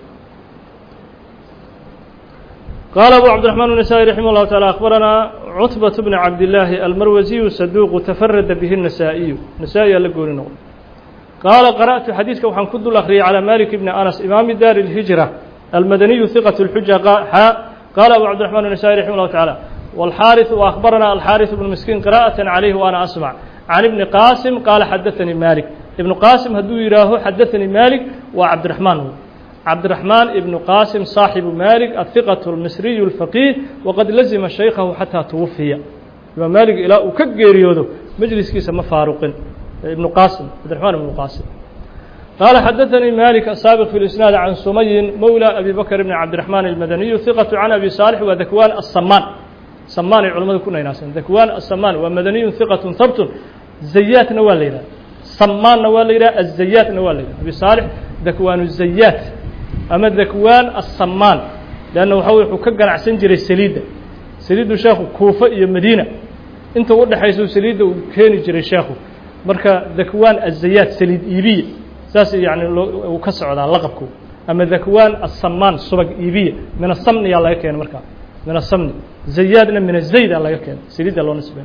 قال أبو عبد الرحمن النسائي رحمه الله تعالى أخبرنا عتبة بن عبد الله المروزي صدوق تفرد به النسائي نسائي لقول نقول قال قرأت حديثك وحن كد الأخري على مالك بن أنس إمام دار الهجرة المدني ثقة الحجة قال أبو عبد الرحمن النسائي رحمه الله تعالى والحارث وأخبرنا الحارث بن مسكين قراءة عليه وأنا أسمع عن ابن قاسم قال حدثني مالك ابن قاسم هدو يراه حدثني مالك وعبد الرحمن هو عبد الرحمن بن قاسم صاحب مالك الثقة المصري الفقيه وقد لزم شيخه حتى توفي إمام مالك إلى وكجيريودو مجلس كيس مفاروق ابن قاسم عبد الرحمن بن قاسم قال حدثني مالك السابق في الإسناد عن سمي مولى أبي بكر بن عبد الرحمن المدني ثقة عن أبي صالح وذكوان الصمان صمان العلماء كنا يناسا ذكوان الصمان ومدني ثقة ثبت زيات نوال ليلة صمان نوال ليلة الزيات نوال ليلة أبي صالح ذكوان الزيات ama dakwaan aلsamaan leanna waxa wey wuxuu ka ganacsan jiray saliidda saliiddu sheekhu kuufa iyo madiina inta u dhexaysa saliidda uu keeni jiray sheekhu marka dakwaan azayaad saliid iibiya saas yani uu ka socdaa laqabku ama dakwaan aلsamaan subag iibiya min asamniyaa laga keenay markaa min asamni zayaadna min azayda laga keenay saliidda loo nisbey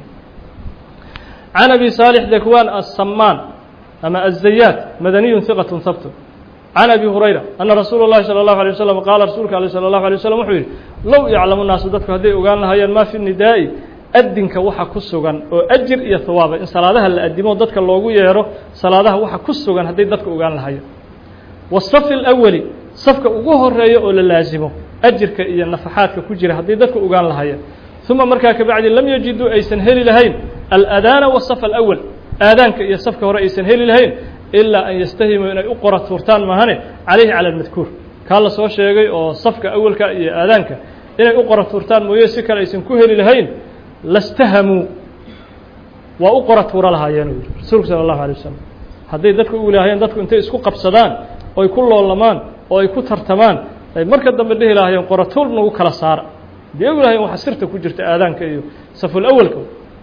can abi saalix dakwaan aلsamaan ama azayaad madaniyu hiqaة habtu can abi hurayra ana rasuula اllahi salى اllahu alيه waslm qaala rasuulka ale salى اllahu alيه waslm wuxuu yidhi low yaclamu naasu dadku hadday ogaan lahaayeen maa fi nidaa'i adinka waxa ku sugan oo ajir iyo hawaaba in salaadaha la adimo dadka loogu yeero salaadaha waxa ku sugan hadday dadka ogaan lahaayeen wasafi اlأwali safka ugu horeeya oo la laasimo ajirka iyo nafaxaadka ku jira hadday dadka ogaan lahaayeen uma markaa kabacdi lam yajiduu aysan heli lahayn aladaana wasaف alأwal aadaanka iyo safka hore aysan heli lahayn ilaa an yastahimuu inay u qora tuurtaan maahane calayhi cala almadkuur kaa la soo sheegay oo safka awalka iyo aadaanka inay u qora tuurtaan mooye si kale aysan ku heli lahayn lastahamuu waa u qora tuuro lahaayeen u yidhi rasuulku sala allahu alay wasalam hadday dadku u lahaayeen dadku intay isku qabsadaan oy ku loolamaan oo ay ku tartamaan ay marka dambe dhihi lahaayeen qora tuur nagu kala saara hadii ogu lahayen waxa sirta ku jirta aadaanka iyo saful awalka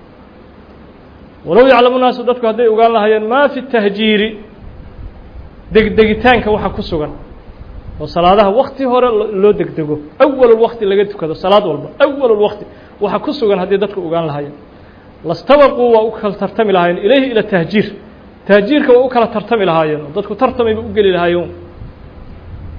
walow yaclamu naasu dadku hadday ogaan lahaayeen maa fi tahjiiri degdegitaanka waxa ku sugan oo salaadaha wakti hore loo degdego awalulwakti laga tukado salaad walba awalulwakti waxa ku sugan haddii dadku ogaan lahaayeen lastabaquu waa u kala tartami lahaayeen ilayhi ila tahjiir tahjiirka waa u kala tartami lahaayeen oo dadku tartamayba u geli lahaayeen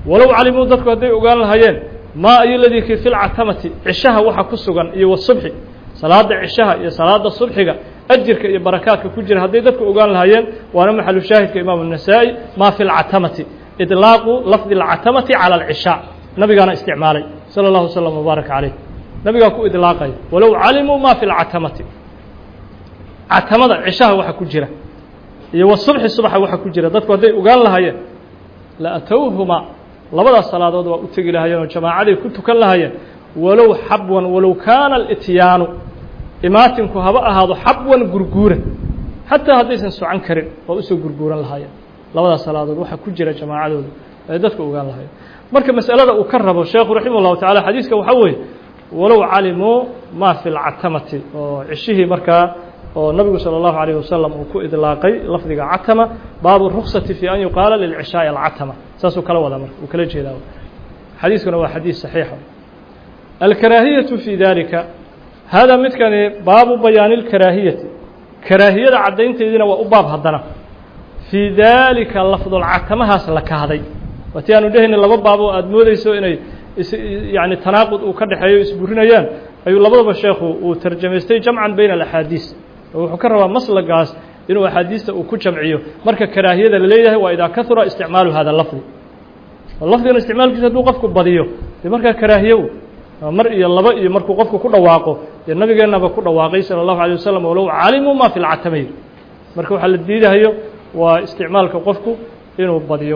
walow calimuu dadku hadday ogaan lahaayeen maa ayo ladii kii fi lcatamati cishaha waxa ku sugan iyo wasubxi salaada cishaha iyo salaada subxiga ajirka iyo barakaadka ku jira hadday dadku ogaan lahaayeen waana maxalu shaahidka imaamu النasaa'i ma fi اlcatamati iطlaaqu lafdi اlcatamati calى اlcishaa nabigaana isticmaalay salى اllahu slm wbaarak calayh nabigaa ku idlaaqaya walow calimuu ma fi اlcatamati catamada cishaha waxa ku jira iyo wasubxi subaxa waxa ku jira dadku hadday ogaan lahaayeen la atowhuma labadaas salaadood waa u tegi lahaayeen oo jamaacaday ku tukan lahaayeen walow xabwan walow kaana alityaanu imaatinku haba ahaado xabwan gurguura xataa haddaysan socan karin waa usoo gurguuran lahaayeen labadaas salaadood waxaa ku jira jamaacadooda ay dadku ogaan lahayen marka masalada uu ka rabo sheekhu raximah اllahu tacala xadiiska waxaa weeye walow calimuu ma fi lcatamati oo cishihii markaa oo nabigu salى اllahu عalيه wasalam uu ku idlaaqay lafdiga catama baabu ruksati fi an yuqaala lilcishaaءi alcatama saasuu kala wadaa marka uu kala jeedaa xadiiskuna waa xadiis saxiixa alkaraahiyaةu fi dalika hada midkani baabu bayaani اlkaraahiyati karaahiyada caddaynteediina waa u baab haddana fii dalika lafdulcatamahaas la kahday waati aanu dhehayna laba baab oo aada moodeyso inay yani tanaaqud uu ka dhexeeyo isburinayaan ayuu labadaba sheekhu uu tarjamaystay jamcan bayna alaxaadiis oo wuxuu ka rabaa maslagaas inuu axaadiista uu ku jamciyo marka karaahiyada la leeyahay waa idaa kahura isticmaalu hada lafdi lafdigan isticmaalkiisa hadduu qofku badiyo dee markaa karaahiye mar iyo laba iyo markuu qofku ku dhawaaqo dee nabigeennaba ku dhawaaqay salى الlahu عalيه wasalam walow calimuu ma fi lcatamay marka waxaa la diidahayo waa isticmaalka qofku inuu badiyo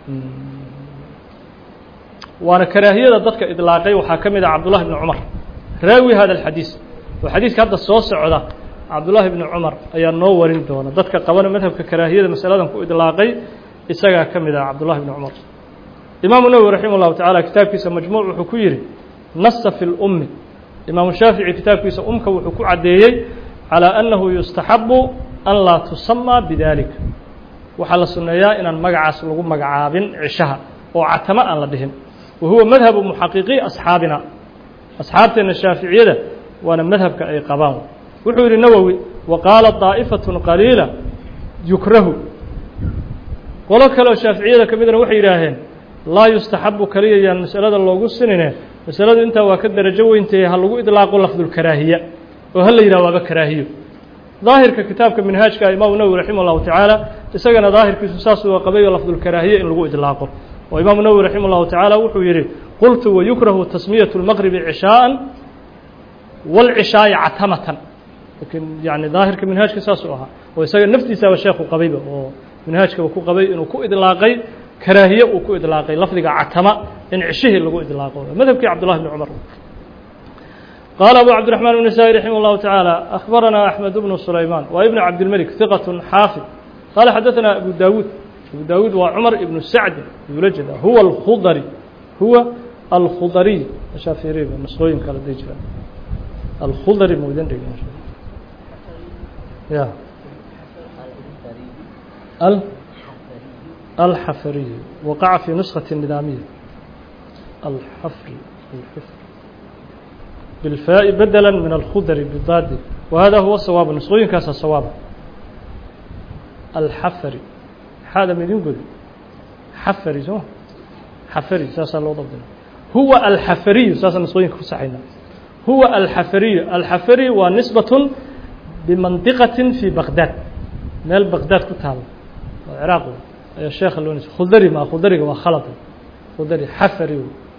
waana karaahiyada dadka idlaaqay waxaa ka mid ah cabdullahi bni cumar raawi hada alxadiis oo xadiiska hadda soo socda cabdullaahi bni cumar ayaa noo warin doona dadka qabana madhabka karaahiyada masaladan ku idlaaqay isagaa ka mid ah cabdullahi bni cumar imaamu nawowi raximah llahu tacala kitaabkiisa majmuuc wuxuu ku yihi nasa fi lummi imaamu shaafici kitaabkiisa umka wuxuu ku caddeeyey calىa annahu yustaxabu an laa tusamaa bidalika waxaa la sunneeyaa inaan magacaas lagu magacaabin cishaha oo catamo aan la dhihin wa huwa madhabu muxaqiqii asxaabina asxaabteenna shaaficiyada waana madhabka ay qabaan wuxuu yihi nawowi wa qaala daa'ifaة qaliila yukrahu qolo kaleoo shaaficiyada ka midna waxay yidhaaheen laa yustaxabu kaliya yaan masalada loogu sinine masaladu intaa waa ka darajo weyntaye ha lagu idlaaqo lafdulkaraahiya oo ha la yidhah waaba karaahiyo daahirka kitaabka minhaajka imaamu nawowi raximah اllahu tacaala isagana daahirkiisu saasuu qabayo lafdulkaraahiya in lagu idlaaqo oo imaamu nawowi raximah اllahu tacaala wuxuu yihi qultu wayukrahu tasmiyaة اlmaqribi cishaءa wاlcishaa'i catamatan lakin yani daahirka minhaajka saasuu ahaa oo isaga naftiisaaba sheekhu qabayba oo minhaajkaba ku qabay inuu ku idlaaqay karaahiye uu ku idlaaqay lafdiga catama in cishihii lagu idlaaqo madhabkii cabdullahi bni cumar qaala abu cabdiraxmaan bn nasaai raximah اllahu tacaala akhbaranaa axmed bnu sulaymaan waa ibn cabdilmelik hiqat xaafid qaala xadaثana abu dawuud abu dawuud waa cumar ibnu sacdi yula jeeda huwa alkhudari huwa alkhudariy meeshaa fiiriba masqooyin kale day jiraan alkhudari maudan dhigi ya الحفري وقع في نسخة النظامية الحفري الحفري بالفاء بدلا من الخضر بالضاد وهذا هو الصواب نسخوين كاس الصواب الحفري هذا من يقول حفري سو حفري ساسا لو ضبطنا هو الحفري ساسا نسخوين كسحينا هو الحفري الحفري ونسبة بمنطقة في بغداد مال بغداد كتاب العراق ayaa sheekha loo nisay khudari ma khudariga waa khalad khudari xafari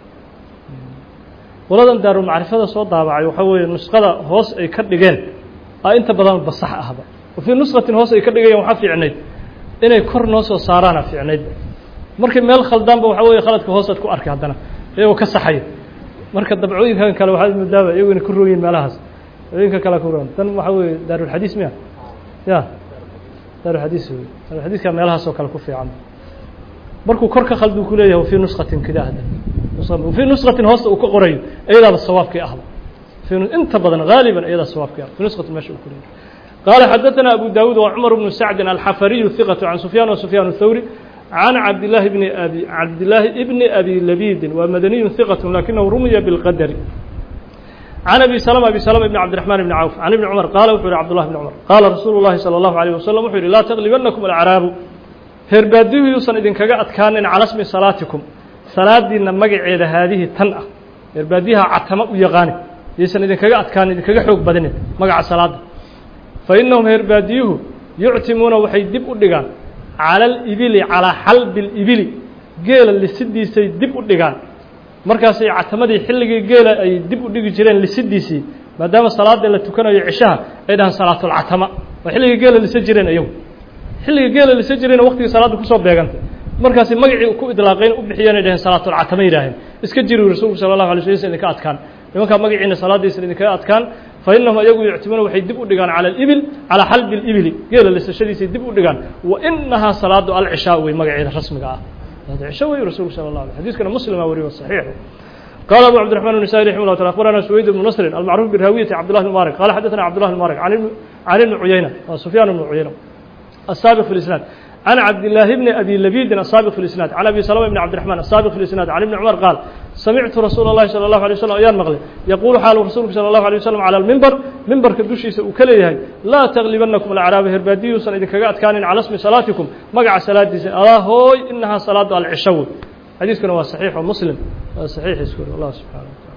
qoladan daarumacrifada soo daabacay waxaa weeye nusqada hoos ay ka dhigeen a inta badan basax ahba wa fii nusqatin hoos ay ka dhigayeen waxaa fiicnayd inay kor noo soo saaraana fiicnaydba markii meel khaldaanba waxaa weeye khaladka hoosaad ku arkay haddana iyagoo ka saxaya marka dabcooyinkan kale waxaad moodaaba iyago ina ku rooyiin meelahaas dabcooyinka kale ku roon tan waxaa weeye daarulxadiis miya ya daaruxadiis wey daaruxadiiska meelahaas oo kale ku fiican markuu kor ka khalduu ku leeyahay wafii nusqatin kida hadda wafii nusqatin hoosta uu ka qorayo iyadaaba sawaabkii ahba inta badan gaaliban iyadaa sawaabkii ah fi nusqatin meesha uu ku leeyahay قال حدثنا أبو داود وعمر بن سعد الحفري ثقة عن سفيان وسفيان الثوري عن عبد الله بن أبي عبد الله ابن أبي لبيد ومدني ثقة لكنه رمي بالقدر عن أبي سلمة أبي سلمة بن عبد الرحمن بن عوف عن ابن عمر قال وحور عبد الله بن عمر قال رسول الله صلى الله عليه وسلم وحور لا تغلبنكم الأعراب هرباديه يوصن إذن كجا أتكان على اسم صلاتكم salaadiina magaceeda haadihi tan ah reerbaadiyaha catamo u yaqaani yaysan idinkaga adkaan idinkaga xoog badinin magaca salaada fa innahum reerbaadiyuhu yuctimuuna waxay dib u dhigaan cala alibili calaa xalbi alibili geela lisidiisay dib u dhigaan markaasay catamadii xilligii geela ay dib u dhigi jireen lisidiisii maadaama salaada la tukanayo cishaha ay dhahaan salaatulcatama waa xilligii geela lisa jireen iyagu xilligii geela lisa jireen waqtigii salaadda kusoo beegantay markaasi magacii ku idlaaqayn u bixiyeen ay dhaheen salaatulcatama yidhaaheen iska jiri rasuulku sala allahu alay sl ysan idinka adkaan nimankaa magaciina salaadiisan idinkaga adkaan fa innahum ayagu yuctimuuna waxay dib u dhigaan cala alibil calaa xalbi alibili geela lisashadiisay dib u dhigaan wa inahaa salaadu alcishaa wey magaceeda rasmiga ah cisho wey rasuulku sala allah alay xadiiskana muslima wariyo saxiix قال أبو عبد الرحمن النسائي رحمه الله تعالى أخبرنا سويد بن نصر المعروف بالراوية عبد الله بن مبارك قال حدثنا عبد الله بن مبارك عن عن ابن عيينة سفيان بن عيينة السابق في الإسناد عن عبد الله بن أبي لبيد السابق في الإسناد عن أبي سلمة بن عبد الرحمن السابق في الإسناد عن ابن عمر قال سمعت رسول الله صلى الله عليه وسلم أيان مغلي يقول حال رسولك صلى الله عليه وسلم على المنبر منبر كدوشي سأكليه لا تغلبنكم الأعراب هربادي سنة إذا كقات كان على اسم صلاتكم مقع صلاة الله هوي إنها صلاة العشو حديث كان هو صحيح ومسلم صحيح يذكر الله سبحانه وتعالى